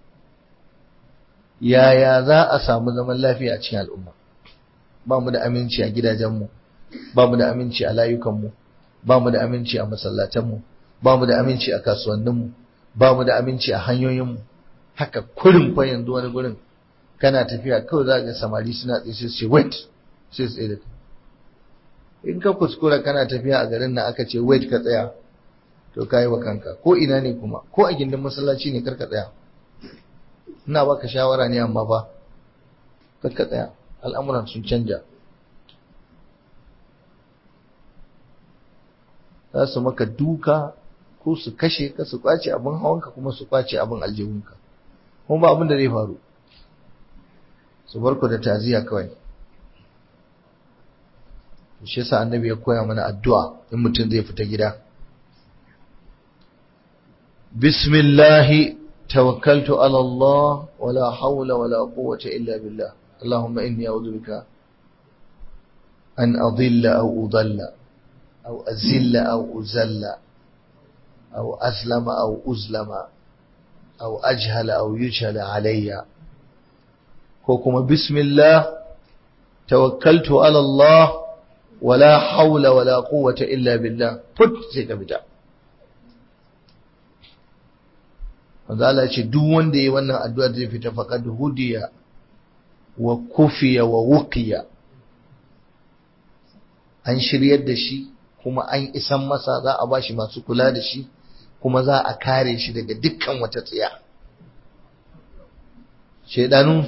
yaya za a samu zaman lafiya a cikin al'umma ba mu da aminci a gidajenmu ba mu da aminci a layukanmu ba mu da aminci a masallatanmu ba mu da aminci a kasuwanninmu ba mu da aminci a hanyoyinmu haka kurin fa yanzu wani gurin kana tafiya kawai za ga samari suna tsaye sai ce wait sai tsaye da in ka kuskura kana tafiya a garin nan aka ce wait ka tsaya to kai wa kanka ko ina ne kuma ko a gindin masallaci ne karka tsaya ina baka shawara ne amma fa karka tsaya al'amuran sun canja za su maka duka ko su kashe ka su kwace abin hawanka kuma su kwace abin aljihunka kuma ba abin da zai faru su barku da taziya kawai shi yasa annabi ya koya mana addu'a in mutum zai fita gida bismillahi tawakkaltu ala Allah wala hawla wala quwwata illa billah اللهم إني أعوذ بك أن أضل أو أضل أو أزل أو أزل أو أسلم أو أزلم أو أجهل أو يجهل علي كوكما بسم الله توكلت على الله ولا حول ولا قوة إلا بالله فت سيكا بتا wanda Allah ce duk wanda yi wannan addu'a zai fita faqad hudiya wa kufiya wa wuqiya an shiryar da shi kuma an isan masa za a bashi masu kula da shi kuma za a kare shi daga dukkan wata tsiya shedanu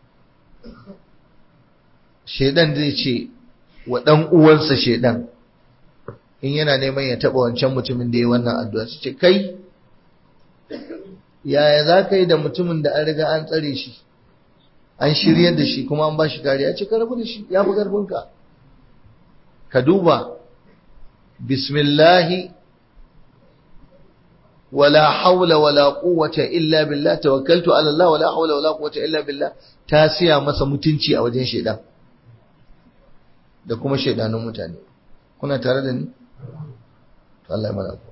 shedan zai ce wa dan uwansa shedan in yana neman ya taba wancan mutumin da ya wannan addu'a su ce kai yaya za ka yi da mutumin da an riga an tsare shi an shiryar da shi kuma an ba shi kariya ce ka rabu da shi ya fi ƙarfinka ka duba bismillahi wala haula wala quwwata illa billah tawakkaltu ala Allah wala haula wala quwwata illa billah ta siya masa mutunci a wajen shedan da kuma shedanun mutane kuna tare da ni Allah ya mana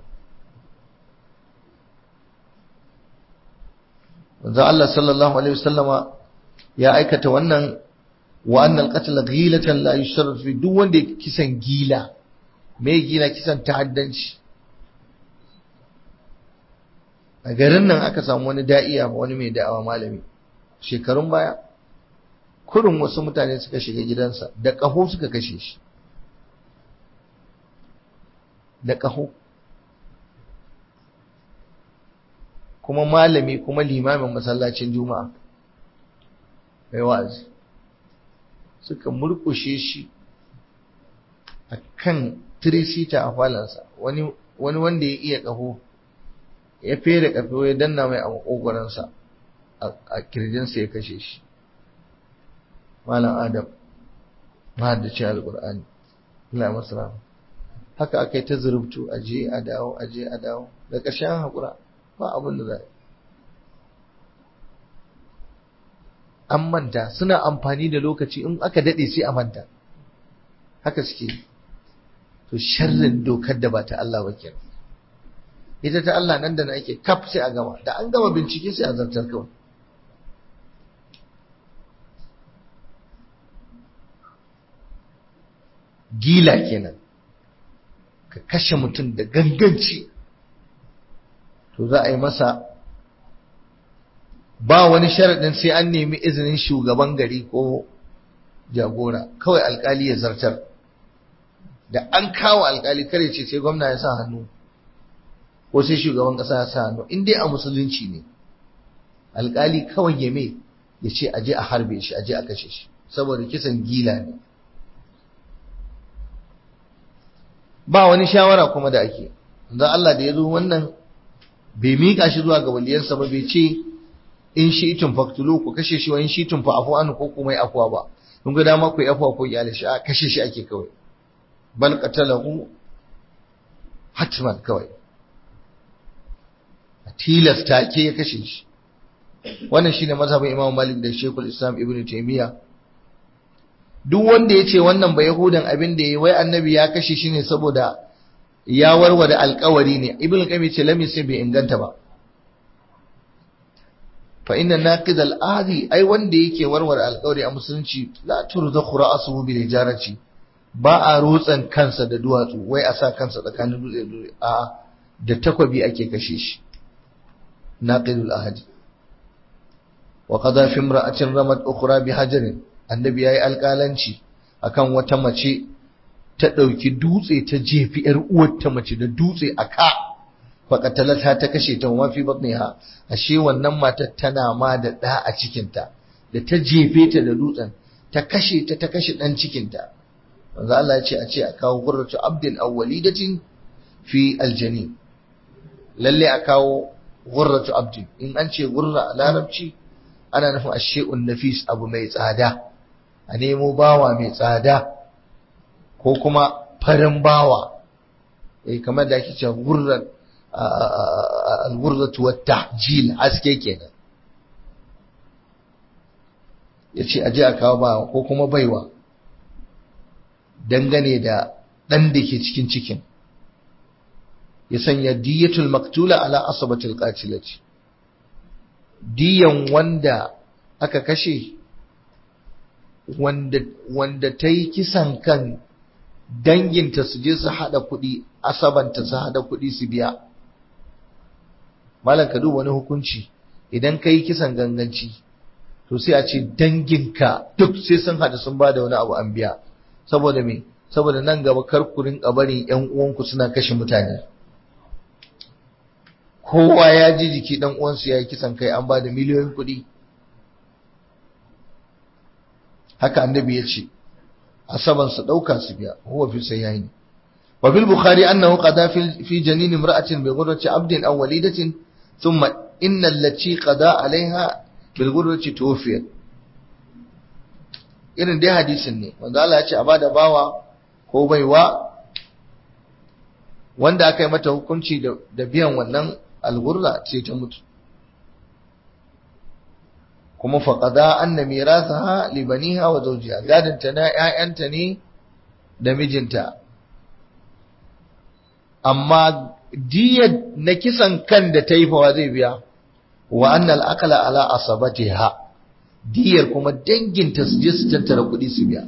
Wanzan Allah sallallahu Alaihi wasallama ya aikata wannan wa annal qatl ghilatan la yusharraf fi duk wanda ya kisan gila me gila kisan ta'addanci a garin nan aka samu wani da'iya wani mai da'awa malami shekarun baya kurin wasu mutane suka shiga gidansa da ƙaho suka kashe shi da ƙaho kuma malami kuma limamin masallacin juma'a mai wa'azi suka murkushe shi a kan tirisita a falansa wani wanda ya iya ƙaho ya fere ƙaho ya danna mai a makogoransa a kirjinsa ya kashe shi malam adam mahaddacin alƙur'ani Allah masu rama haka aka yi ta zurubtu a je a dawo a je a dawo da ƙarshen haƙura ba abin da za an manta suna amfani da lokaci in aka daɗe sai a manta haka suke to sharrin dokar da ba ta Allah ba kenan ita ta Allah nan da na ake kaf sai a gama da an gama bincike sai a zartar kawai gila kenan ka kashe mutum da ganganci to za a yi masa ba wani sharaɗin sai an nemi izinin shugaban gari ko jagora kawai alkali ya zartar da an kawo alkali kare ce sai gwamna ya sa hannu ko sai shugaban ƙasa ya sa hannu in dai a musulunci ne alkali kawai ya me ya ce aje a harbe shi aje a kashe shi saboda kisan gila ne ba wani shawara kuma da ake don Allah da ya zo wannan bai miƙa shi zuwa ga waliyansa ba bai ce in shi itin faktulu ku kashe shi wani shi tun fa afu an ko kuma yi afuwa ba kun ga dama ku yi afuwa ko iyalin shi a kashe shi ake kawai bal qatalahu hatman kawai a tilasta ke ya kashe shi wannan shine mazhabin Imam Malik da Sheikhul Islam Ibn Taymiyyah duk wanda ya ce wannan ba Yahudan abin da ya wai annabi ya kashe shi ne saboda ya warware alkawari ne ibn qayyim ce lam sai bai inganta ba fa inna naqid al-ahdi ai wanda yake warware alkawari a musulunci la turzakhu ra'suhu bil hijarati ba a rutsan kansa da duwatsu wai a sa kansa tsakanin dutse dutse a da takwabi ake kashe shi naqidul ahdi wa qada fi imra'atin ramat ukhra bi hajarin annabi yayi alƙalanci akan wata mace ta ɗauki dutse ta jefi ‘yar uwarta mace da dutse a ka faƙatalata ta kashe ta mafi batniha ashe wannan matar tana ma da ɗa a cikinta da ta jefe ta da dutsen ta kashe ta ta kashe ɗan cikinta manzo Allah ya ce a ce a kawo gurratu abdin aw walidatin fi aljani lalle a kawo gurratu abdin in an ce gurra a larabci ana nufin ashe'un nafis abu mai tsada a nemo bawa mai tsada ko kuma farin bawa eh kamar da ake cewa gurran al-gurratu wat tahjil haske kenan yace aje a kawo bawa ko kuma baiwa dangane da dan da ke cikin cikin ya sanya diyatul maktula ala asabatil qatilati diyan wanda aka kashe wanda wanda ta yi kisan kan danginta su je su haɗa kuɗi asabanta su haɗa kuɗi su biya malam ka duba wani hukunci idan ka yi kisan ganganci to sai a ce danginka duk sai sun haɗu sun ba da wani abu an biya saboda me saboda nan gaba kar ku rinka bari ƴan uwanku suna kashe mutane kowa ya ji jiki ɗan uwansu ya yi kisan kai an ba da miliyoyin kuɗi haka annabi ya ce asaban su dauka su biya huwa fi sayyain wa fil bukhari annahu qada fi janin imra'atin bi ghurrati abdin aw walidatin thumma inna allati qada alaiha bil ghurrati tuwfiyat irin dai hadisin ne wanda Allah ya ce a bada bawa ko baiwa wanda aka yi mata hukunci da biyan wannan algurra sai ta mutu kuma faƙada anna mirasaha li baniha wa zawjiha gadinta na ƴaƴanta ne da mijinta amma diyar na kisan kan da ta yi fawa zai biya wa anna al-aqla ala asabatiha diyar kuma danginta su je su tattara kuɗi su biya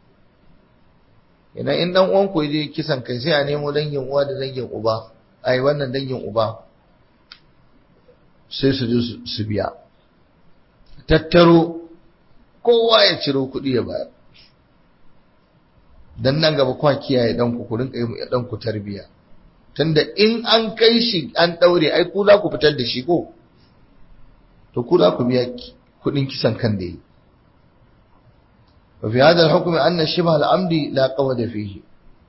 idan in dan uwan ku je kisan kai sai a nemo dangin uwa da dangin uba ai wannan dangin uba sai su je su biya tattaro kowa ya ciro kuɗi ya bayar dan nan gaba kwa kiyaye dan ku ku rinka yi ɗan ku tarbiya tunda in an kai shi an daure ai ku za ku fitar da shi ko to ku za ku biya kudin kisan kan da yi wa fi hadha al-hukm anna shibha al-amdi la qawda fihi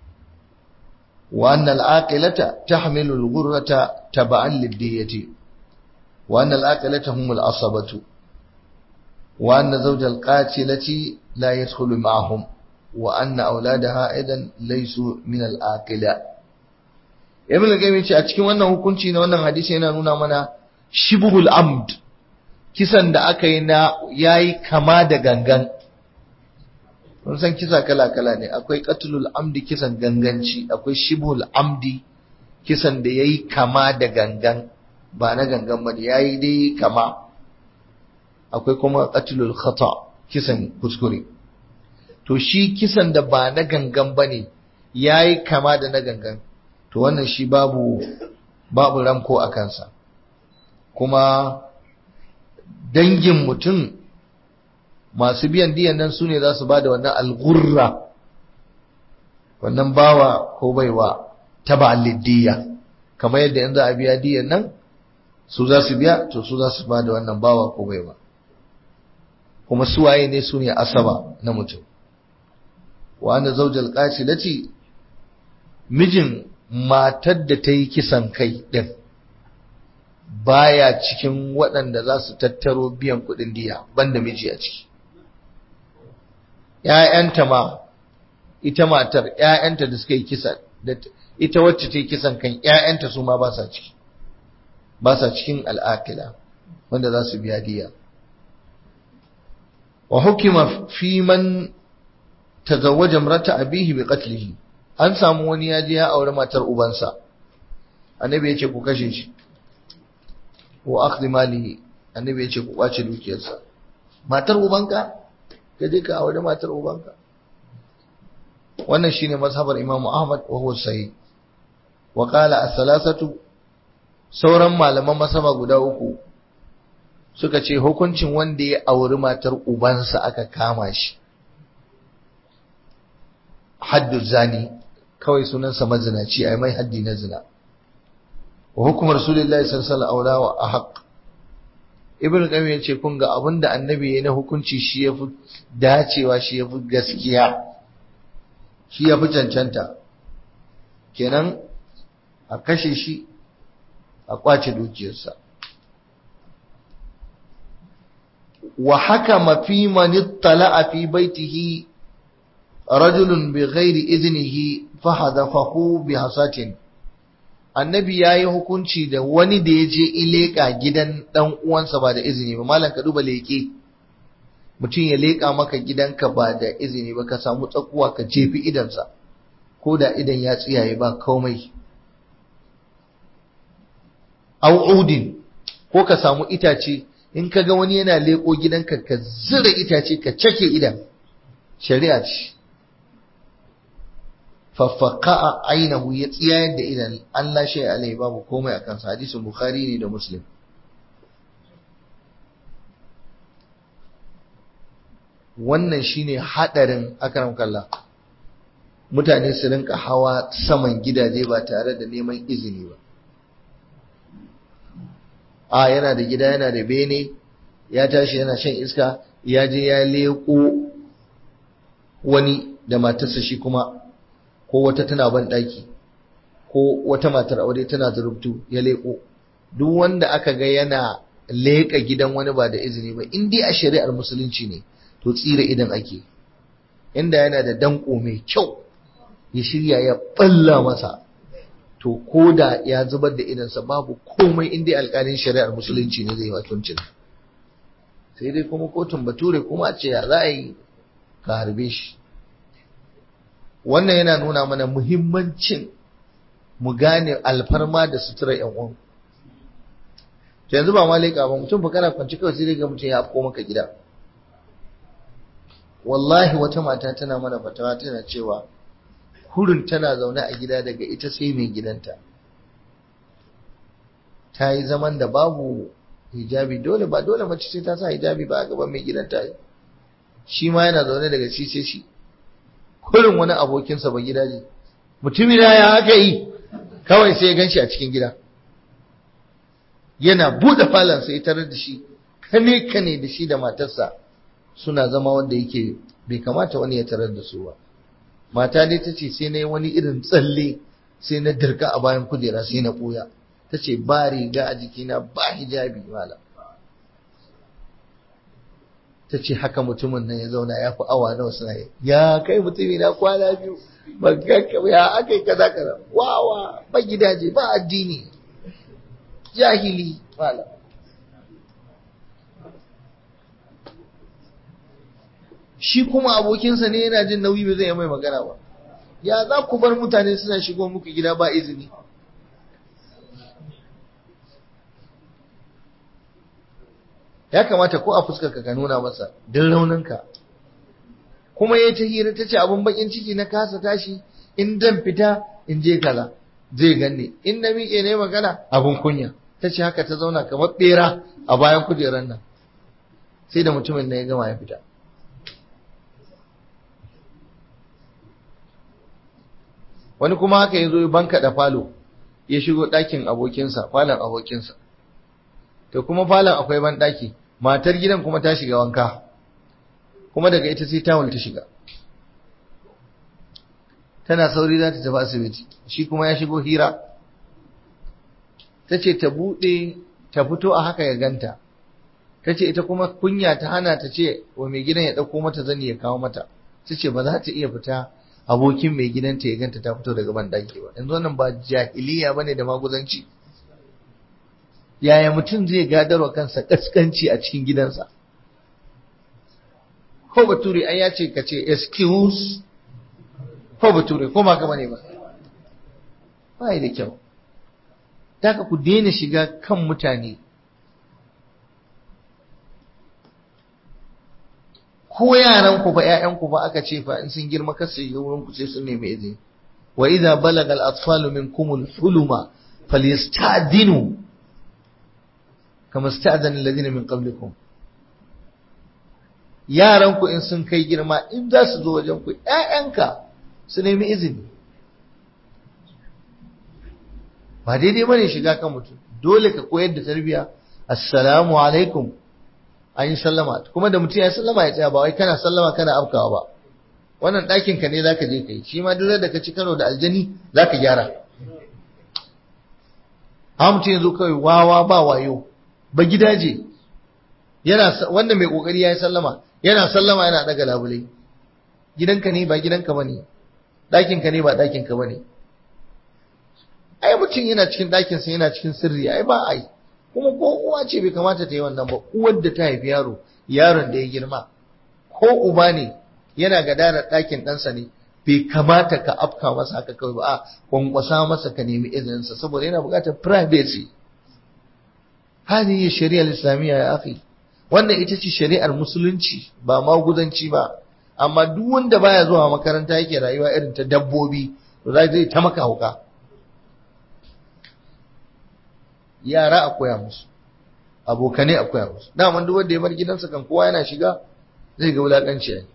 wa anna al-aqilata tahmilu al-ghurrata tab'an lid-diyati wa anna al-aqilata hum al-asabatu wa anna zawj al-qatilati la yadkhulu ma'ahum wa anna awladaha aidan laysu min al-aqila ibn al-qayyim ce a cikin wannan hukunci na wannan hadisi yana nuna mana shibhul amd kisan da aka yi na yayi kama da gangan kun san kisa kala kala ne akwai qatlul amdi kisan ganganci akwai shibhul amdi kisan da yayi kama da gangan ba na gangan ba yayi dai kama akwai kuma qatlul khata kisan kuskure to shi kisan da ba na gangan bane yayi kama da na gangan to wannan shi babu babu ramko a kansa kuma dangin mutum masu biyan diyan nan su ne za su ba da wannan algurra wannan bawa ko baiwa ta ba'alidiyya kamar yadda in za a biya diyan nan su za su biya to su za su ba da wannan bawa ko baiwa kuma suwaye ne su ne asaba na mutum wa anna zawjal qatilati mijin matar da ta yi kisan kai ɗin baya cikin waɗanda za su tattaro biyan kuɗin diya banda miji a ciki ‘ya'yanta ma ita matar ‘ya'yanta da suka yi kisa ita wacce ta yi kisan kan ‘ya'yanta su ma ba sa ciki ba sa cikin al'akila wanda za su biya diya wa hukima fi man tazawwaja imrata abihi bi qatlihi an samu wani ya je ya aure matar ubansa annabi ya ce ku kashe shi wa akhdhi malihi annabi ya ce ku kwace dukiyarsa matar ubanka ka je ka aure matar ubanka wannan shine mazhabar imamu ahmad wa huwa sahih wa qala as-salasatu sauran malaman masaba guda uku suka ce hukuncin wanda ya auri matar ubansa aka kama shi haddu zani kawai sunansa mazinaci ai mai haddi na zina wa hukumar rasulullahi sallallahu alaihi wa ahaq ibnu qayyim yace kun ga abinda annabi yayin na hukunci shi yafi dacewa shi yafi gaskiya shi yafi cancanta kenan a kashe shi a kwace dukiyarsa wa hakama fi man ittala'a fi baitihi rajulun bi ghairi iznihi fahadafahu bi hasatin annabi yayi hukunci da wani da ya je ileka gidan dan uwansa ba da izini ba malam ka duba leke mutum ya leka maka gidanka ba da izini ba ka samu tsakuwa ka jefi idansa ko da idan ya tsiyaye ba komai au udin ko ka samu itace in ka ga wani yana leko gidanka ka zira itace ka cake idan shari'a ce faffaka ainihu ya tsiyayar da idan Allah shi alai babu komai akan sa hadisin bukhari ne da muslim wannan shine hadarin akram kallah mutane su rinka hawa saman gidaje ba tare da neman izini ba a yana da gida yana da bene ya tashi yana shan iska ya je ya leko wani da matarsa shi kuma ko wata tana ban daki ko wata matar aure tana da rubutu ya leko duk wanda aka ga yana leka gidan wani ba da izini ba in dai a shari'ar musulunci ne to tsira idan ake inda yana da danko mai kyau ya shirya ya balla masa to ko da ya zubar da idansa babu komai in dai alƙalin shari'ar musulunci ne zai yi watuncin sai dai kuma kotun bature kuma a ce ya za a yi ka harbe shi wannan yana nuna mana muhimmancin mu gane alfarma da sutura yan uwan to yanzu ba malika ba mutum fa kana kwanci kawai sai ga mutum ya afko maka gida wallahi wata mata tana mana fatawa tana cewa hurin tana zaune a gida daga ita sai mai gidanta ta yi zaman da babu hijabi dole ba dole mace sai ta sa hijabi ba a gaban mai gidanta shi ma yana zaune daga shi sai shi kurin wani abokinsa ba gidaje mutumina ya haka yi kawai sai ya ganshi a cikin gida yana buɗe falon sai tarar da shi kane kane da shi da matarsa suna zama wanda yake bai kamata wani ya tarar da su ba mata ne ta ce sai na yi wani irin tsalle sai na dirka a bayan kujera sai na ɓuya ta ce ba riga a jikina ba hijabi mala ta ce haka mutumin nan ya zauna ya fi awa nawa suna yi ya kai mutumi na kwana biyu ba kakka ya aka yi kaza kaza wawa ba gidaje ba addini jahili mala shi kuma abokinsa ne yana jin nauyi ba zai yi mai magana ba ya za ku bar mutane suna shigo muku gida ba izini ya kamata ko a fuskarka ka nuna masa din rauninka kuma ya ta hira ta ce abin bakin ciki na kasa tashi in dan fita in je kaza zai ganni in na miƙe ne magana abin kunya ta ce haka ta zauna kamar bera a bayan kujerar nan sai da mutumin na ya gama ya fita wani kuma haka ya zo ya banka da falo ya shigo ɗakin abokinsa falon abokinsa to kuma falon akwai ban ɗaki matar gidan kuma ta shiga wanka kuma daga ita sai tawul ta shiga tana sauri za ta tafi asibiti shi kuma ya shigo hira ta ce ta buɗe ta fito a haka ya ganta ta ce ita kuma kunya ta hana ta ce wa mai gidan ya ɗauko mata zani ya kawo mata ta ce ba za ta iya fita abokin mai gidanta ya ganta ta fito daga ban ɗaki ba yanzu wannan ba jahiliya ba ne da maguzanci yaya mutum zai gadarwa kansa kaskanci a cikin gidansa ko bature ai ya ce ka ce excuse ko bature ko ma gaba ne ba ba da kyau daga ku daina shiga kan mutane ko yaran ku ba ƴaƴan ku ba aka ce fa in sun girma kar su yi wurin ku sai sun nemi izini wa idza balaga al-atfalu minkum al-huluma falyasta'dinu kama sta'adana alladhina min qablikum yaran ku in sun kai girma in za su zo wajen ku ƴaƴanka su nemi izini ba daidai bane shiga kan mutum dole ka koyar da tarbiya assalamu alaikum an yi sallama kuma da mutum ya sallama ya tsaya ba wai kana sallama kana afkawa ba wannan ɗakin ka ne zaka je kai shi ma duk da ka ci karo da aljani zaka gyara ha mutum yanzu kawai wawa ba wayo ba gidaje yana wanda mai kokari yayi sallama yana sallama yana daga labulai gidanka ne ba gidanka bane ɗakin ka ne ba ɗakin ka bane ai mutum yana cikin ɗakin sa yana cikin sirri ai ba ai kuma ko uwa ce bai kamata ta yi wannan ba uwar da ta haifi yaro yaron da ya girma ko uba ne yana gadarar ɗakin ɗansa ne bai kamata ka afka masa haka kawai ba a kwankwasa masa ka nemi izininsa saboda yana buƙatar privacy هذه الشريعة الإسلامية يا أخي wannan ita ce shari'ar musulunci ba maguzanci ba amma duk wanda baya zuwa makaranta yake rayuwa irin ta dabbobi to zai ta maka hauka yara a koya musu abokane a koya musu daman duk wanda ya bar gidansa kan kowa yana shiga zai ga wulakanci ne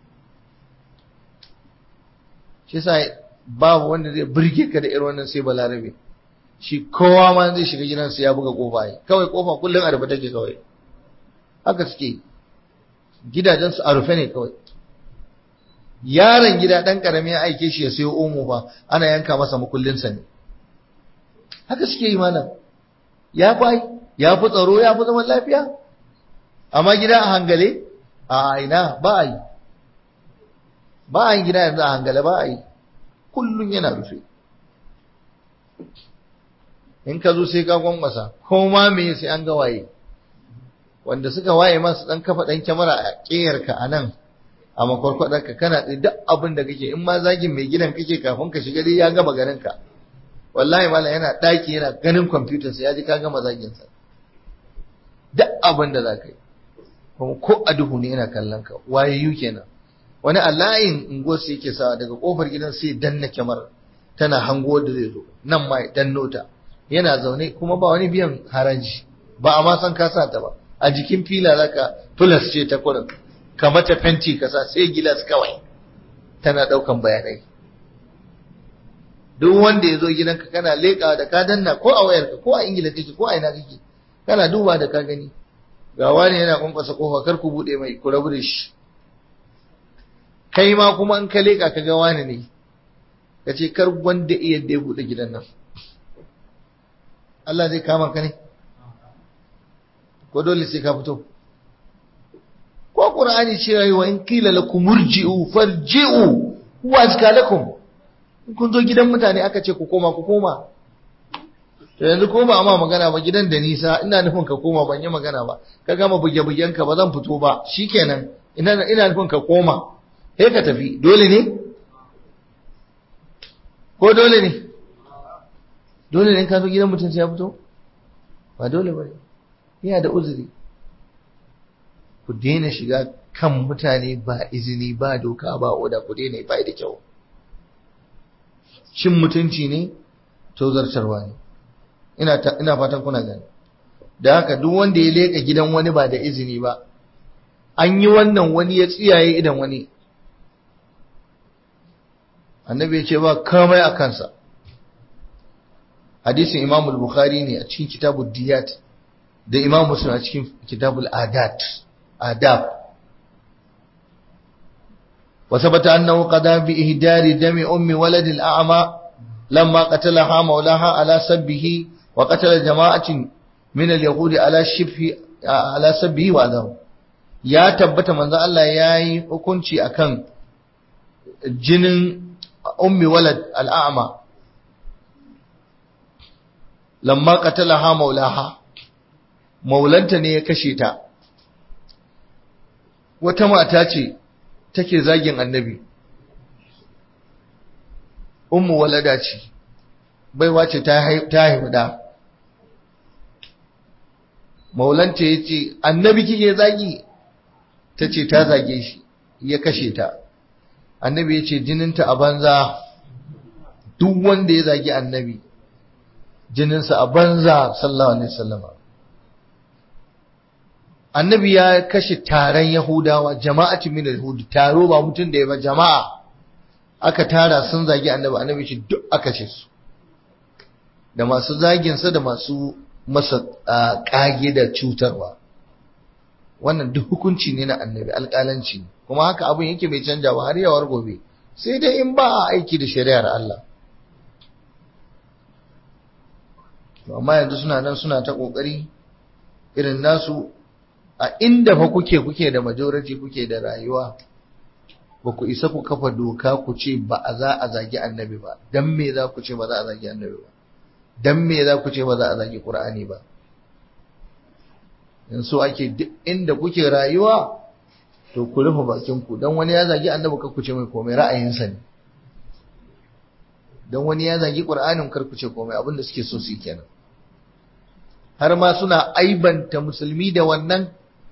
shi yasa babu wanda zai burge ka da irin wannan sai balarabe shi kowa ma zai shiga gidansa ya buga kofa ne kawai kofa kullum a rufe take kawai haka suke gidajensu a rufe ne kawai yaron gida ɗan ƙarami ya aike shi ya sayo omo ba ana yanka masa makullinsa ne haka suke yi malam ya fi ya fi tsaro ya fi zaman lafiya amma gida a hangale a ina ba a yi ba a yi gida yanzu a hangale ba a yi kullum yana rufe in ka zo sai ka gwangwasa ko ma me sai an ga waye wanda suka waye masu dan kafa dan kyamara a ƙeyarka a nan a makwarkwadarka kana tsaye duk abin da kake in ma zagin mai gidan kake kafin ka shiga dai ya gama ganin ka wallahi mala yana ɗaki yana ganin kwamfutar sa ya ji ka gama zagin sa duk abin da za ka yi kuma ko a duhu ne yana kallon ka waye yu kenan wani a layin unguwar sai yake sawa daga kofar gidan sai danna kyamar tana hango da zai zo nan ma ya danno ta yana zaune kuma ba wani biyan haraji ba a ma san ka sa ta ba a jikin fila zaka plus ce ta kurin ka mata fenti ka sa sai gilas kawai tana daukan bayanai duk wanda ya zo gidanka kana leƙa da ka danna ko a wayarka ko a ingila kake ko a ina kake kana duba da ka gani ga wani yana kwankwasa kofa kar ku bude mai ku rabu da shi kai ma kuma in ka leƙa ka ga wani ne ka ce kar wanda iya da ya bude gidan nan Allah zai kama ka ne ko dole sai ka fito ko qur'ani cewa wa in qila lakum murji'u farji'u huwa azka lakum in kun zo gidan mutane aka ce ku koma ku koma to yanzu ko ba amma magana ba gidan da nisa ina nufin ka koma ban yi magana ba ka gama buge bugen ka ba zan fito ba shikenan ina ina nufin ka koma sai ka tafi dole ne ko dole ne dole ne ka zo gidan mutum sai ya fito ba dole ba ne yana da uzuri ku daina shiga kan mutane ba izini ba doka ba oda ku daina ba da kyau cin mutunci ne tozartarwa ne ina ina fatan kuna gani da haka duk wanda ya leka gidan wani ba da izini ba an yi wannan wani ya tsiyaye idan wani annabi ya ce ba kamai a kansa hadisin imam bukhari ne a cikin kitabul diyat da imam muslim a cikin kitabul adat adab وثبت أنه قضى بإهدار دم أم ولد الأعمى لما قتلها مولاها على سبه وقتل جماعة من اليهود على شبه على سبه وأذاه يا تبت من ذا الله ياي hukunci akan jinin ummi walad al'a'ma lamma qatalaha maulaha maulanta ne ya kashe ta wata mata ce take zagin annabi ummu walada ce baiwa ce ta haihu da maulanta ya ce annabi kike zagi ta ce ta zage shi ya kashe ta annabi ya ce jininta a banza duk wanda ya zagi annabi jininsa a banza sallallahu alaihi wasallama annabi ya kashe taron yahudawa jama'ati min yahudi taro ba mutum da ya ba jama'a aka tara sun zagi annabi annabi ce duk aka ce su da masu zaginsa da masu masa kage da cutarwa wannan duk hukunci ne na annabi alƙalanci ne kuma haka abin yake bai canja ba har yawar gobe sai dai in ba a aiki da shari'ar Allah amma yanzu suna nan suna ta kokari irin nasu a inda fa kuke kuke da majority kuke da rayuwa ba ku isa ku kafa doka ku ce ba a za a zagi annabi ba dan me za ku ce ba za a zagi annabi ba dan me za ku ce ba za a zagi qur'ani ba in so ake duk inda kuke rayuwa to ku rufe bakin ku dan wani ya zagi annabi kar ku ce mai komai ra'ayinsa ne dan wani ya zagi qur'anin kar ku ce komai abin da suke so su kenan har ma suna aibanta musulmi da wannan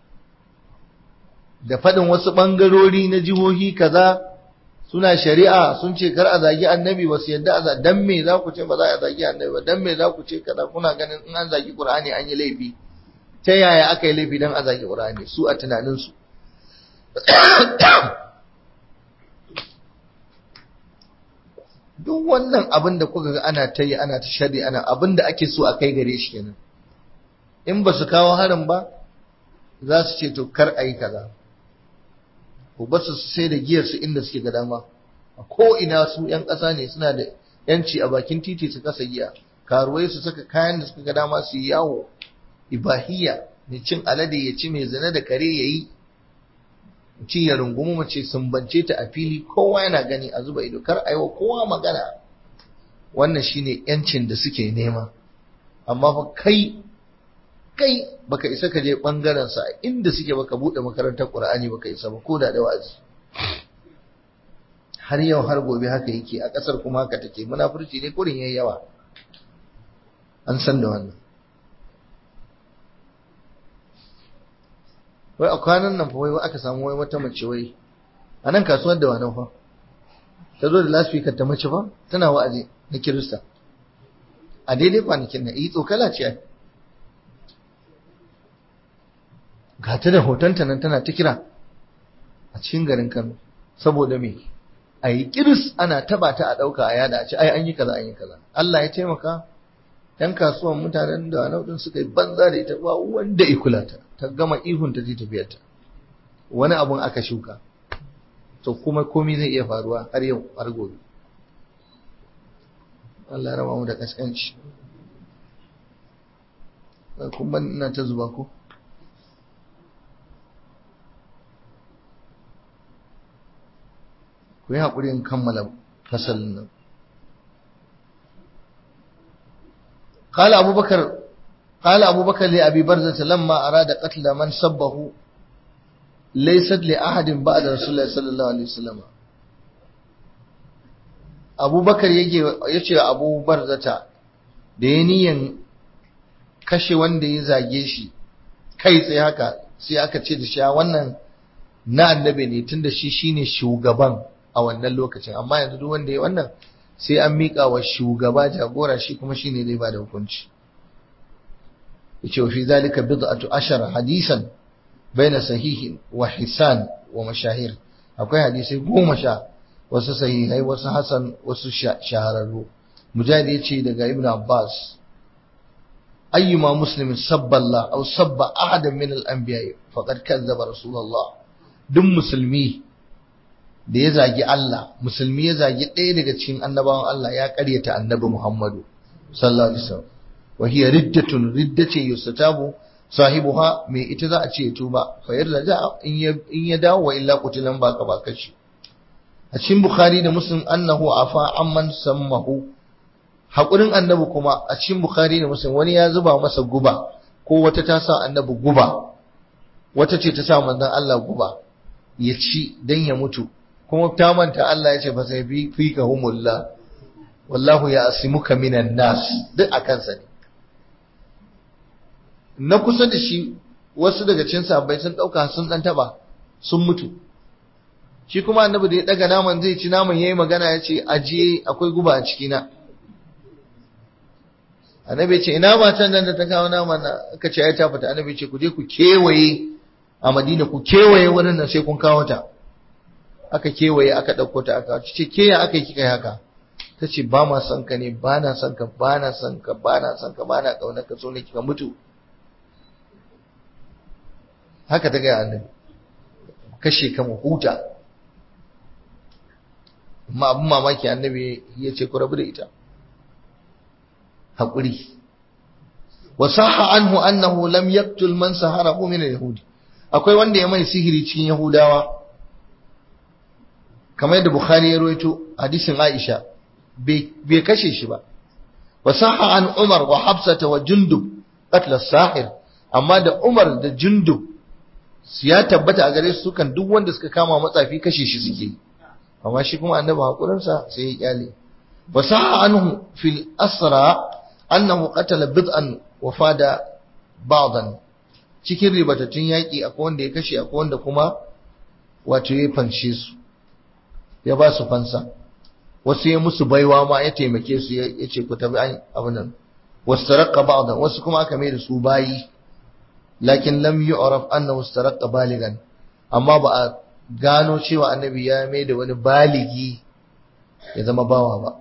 da faɗin wasu ɓangarori na jihohi kaza suna shari'a sun ce kar a zagi annabi ba su yadda a dan me za ku ce ba za a zagi annabi ba dan me za ku ce kaza kuna ganin in an zagi qur'ani an yi laifi ta yaya aka yi laifi dan a zagi qur'ani su a tunanin su duk wannan abin da kuka ga ana ta yi ana ta shari ana abin da ake so a kai gare shi kenan in ba su kawo harin ba za su ce to kar a yi kaza ku ba su sai da giyar su inda suke ga dama a ko ina su yan ƙasa ne suna da yanci a bakin titi su kasa giya karuwai su saka kayan da suka ga dama su yi yawo ibahiyya mai cin alade ya ci mai zina da kare ya yi ci ya rungumi mace sumbance ta a fili kowa yana gani a zuba ido kar a yi wa kowa magana wannan shine yancin da suke nema amma fa kai kai baka isa ka je bangaren sa inda suke baka bude makarantar Qur'ani baka isa ba ko da da wazi har yau har gobe haka yake a kasar kuma haka take munafurci ne kurin yayi yawa an san da wannan wai a kwanan nan fa wai aka samu wai wata mace wai a nan kasuwar da wani fa ta zo da lasfikar ta mace fa tana wa'azi na kirista a daidai kwanakin nan yi tsokala ce ga ta da hotonta nan tana ta kira a cikin garin Kano saboda me a yi kiris ana taba ta a ɗauka a yada a ce ai an yi kaza an yi kaza Allah ya taimaka yan kasuwan mutanen da naudin suka yi banza da ita ba wanda ya kula ta ta gama ihun ta tafiyar ta wani abun aka shuka to kuma komai zai iya faruwa har yau har gobe Allah ya raba mu da kaskanci kun ban ina ta zuba ko ku yi haƙuri in kammala fasalin nan قال أبو بكر قال أبو بكر لأبي برزة لما أراد قتل من سبه ليست لأحد بعد رسول الله صلى الله عليه وسلم أبو بكر يجي يجي أبو برزة دينيا kashe wanda ya zage shi kai tsaye haka sai aka ce da shi wannan na annabi ne tunda shi shine shugaban a wannan lokacin amma yanzu duk wanda ya wannan sai an miƙa wa shugaba jagora shi kuma shine zai bada hukunci yace fi zalika bid'atu ashara hadisan baina sahihin wa hisan wa mashahir akwai hadisai goma sha wasu sahihai wasu hasan wasu shahararru mujahid yace daga ibnu abbas ayyuma muslimin sabba Allah aw sabba ahadan min al-anbiya faqad kazzaba rasulullah duk musulmi da ya zagi Allah musulmi ya zagi ɗaya daga cikin annabawan Allah ya ƙaryata annabi Muhammadu sallallahu alaihi wasallam wa hiya riddatun riddace yustatabu sahibuha mai ita za a ce tuba fa yarda in ya in ya dawo wa illa qutilan baka baka shi a cikin bukhari da muslim annahu afa amman sammahu hakurin annabi kuma a cikin bukhari da muslim wani ya zuba masa guba ko wata ta sa annabi guba wata ce ta sa manzon Allah guba ya ci dan ya mutu kuma ta manta Allah ya ce fa sai fi ka humullah wallahu ya asimuka minan nas duk a kansa ne na kusa da shi wasu daga cikin sahabbai sun dauka sun dan taba sun mutu shi kuma annabi da ya daga naman zai ci naman yayi magana ya ce ajiye akwai guba a ciki na annabi ya ce ina matan nan da ta kawo naman na aka ce ai ta fita annabi ya ce ku je ku kewaye a Madina ku kewaye wurin nan sai kun kawo ta aka kewaye aka ɗauko ta aka ce ke ya aka yi kika haka ta ce ba ma son ka ne ba na son ka ba na son ka ba na son ka ba na ƙaunar ka so ne kika mutu haka ta gaya annabi kashe ka mu huta amma abin mamaki annabi ya ce ku rabu da ita haƙuri wa sahha anhu annahu lam yaqtul man saharahu min al-yahudi akwai wanda ya mai sihiri cikin yahudawa kamar yadda Bukhari ya rawaito hadisin Aisha bai kashe shi ba wa sahha an Umar wa Hafsata wa Jundub qatl sahir amma da Umar da Jundub ya tabbata a gare su kan duk wanda suka kama matsafi kashe shi suke amma shi kuma annabi hakurin sa sai ya kyale wa sahha anhu fil asra annahu qatala bid'an wa fada ba'dan cikin ribatattun yaki akwai wanda ya kashe akwai wanda kuma wato ya fanshe su ya ba su fansa wasu ya musu baiwa ma ya taimake su ya ce ku tabi abin nan wasu tarakka ba'dan wasu kuma aka mai da su bayi lakin lam yu'raf annahu tarakka baligan amma ba a gano cewa annabi ya mai da wani baligi ya zama bawa ba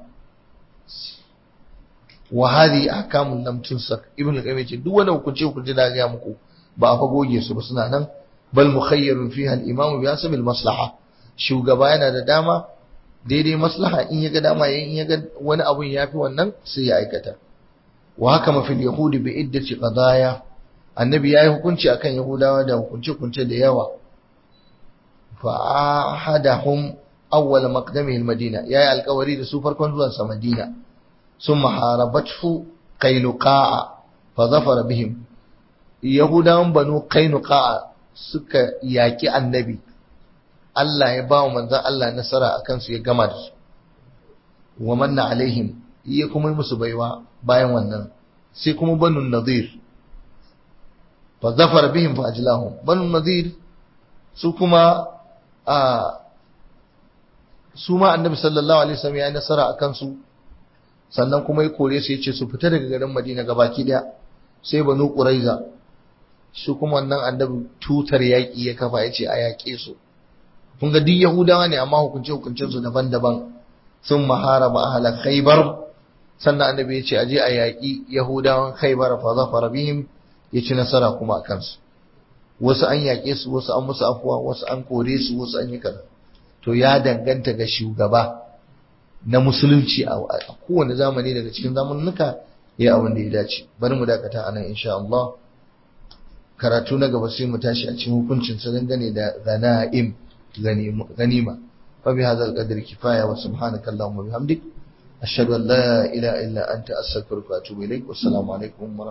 wa hadhi ahkamun lam tunsak ibn al-qayyim ce duk wani hukunci hukunci da ga muku ba a fa goge su ba suna nan bal mukhayyarun fiha al-imam bi hasab al-maslaha shugaba yana da dama daidai maslaha in ya ga dama yayin in ya ga wani abun yafi wannan sai ya aikata wa haka mafi yahudi bi iddati qadaya annabi yayi hukunci akan yahudawa da hukunce hukunce da yawa fa ahadahum awwal maqdamihi al-madina yayi alkawari da su farkon zuwan sa madina summa harabathu qainuqa fa zafara bihim yahudawan banu qainuqa suka yaki annabi Allah ya ba wa manzan Allah nasara a kansu ya gama da su wa manna alaihim iya kuma yi musu baiwa bayan wannan sai kuma banu nadir fa zafara bihim fa ajlahum banu nadir su kuma a su ma annabi sallallahu alaihi wasallam ya yi nasara a kansu sannan kuma ya kore su ya ce su fita daga garin Madina gabaki daya sai banu Quraiza su kuma wannan annabi tutar yaƙi ya kafa ya ce a yaƙe su kun ga duk yahudawa ne amma hukunce hukuncen su daban-daban sun maharaba ahla khaybar sannan annabi ya ce aje a yaƙi yahudawan khaybar fa zafara bihim ya ci nasara kuma a kansu wasu an yaƙe su wasu an musu afuwa wasu an kore su wasu an yi kaza to ya danganta ga shugaba na musulunci a kowane zamani daga cikin zamanuka ya abin da ya dace bari mu dakata anan insha Allah karatu na gaba sai mu tashi a cikin hukuncin sa dangane da ganaim ganima fa bi hadzal qadri kifaya wa subhanaka allahumma bihamdik ashhadu an la ilaha illa anta astaghfiruka wa atubu ilaik wassalamu alaikum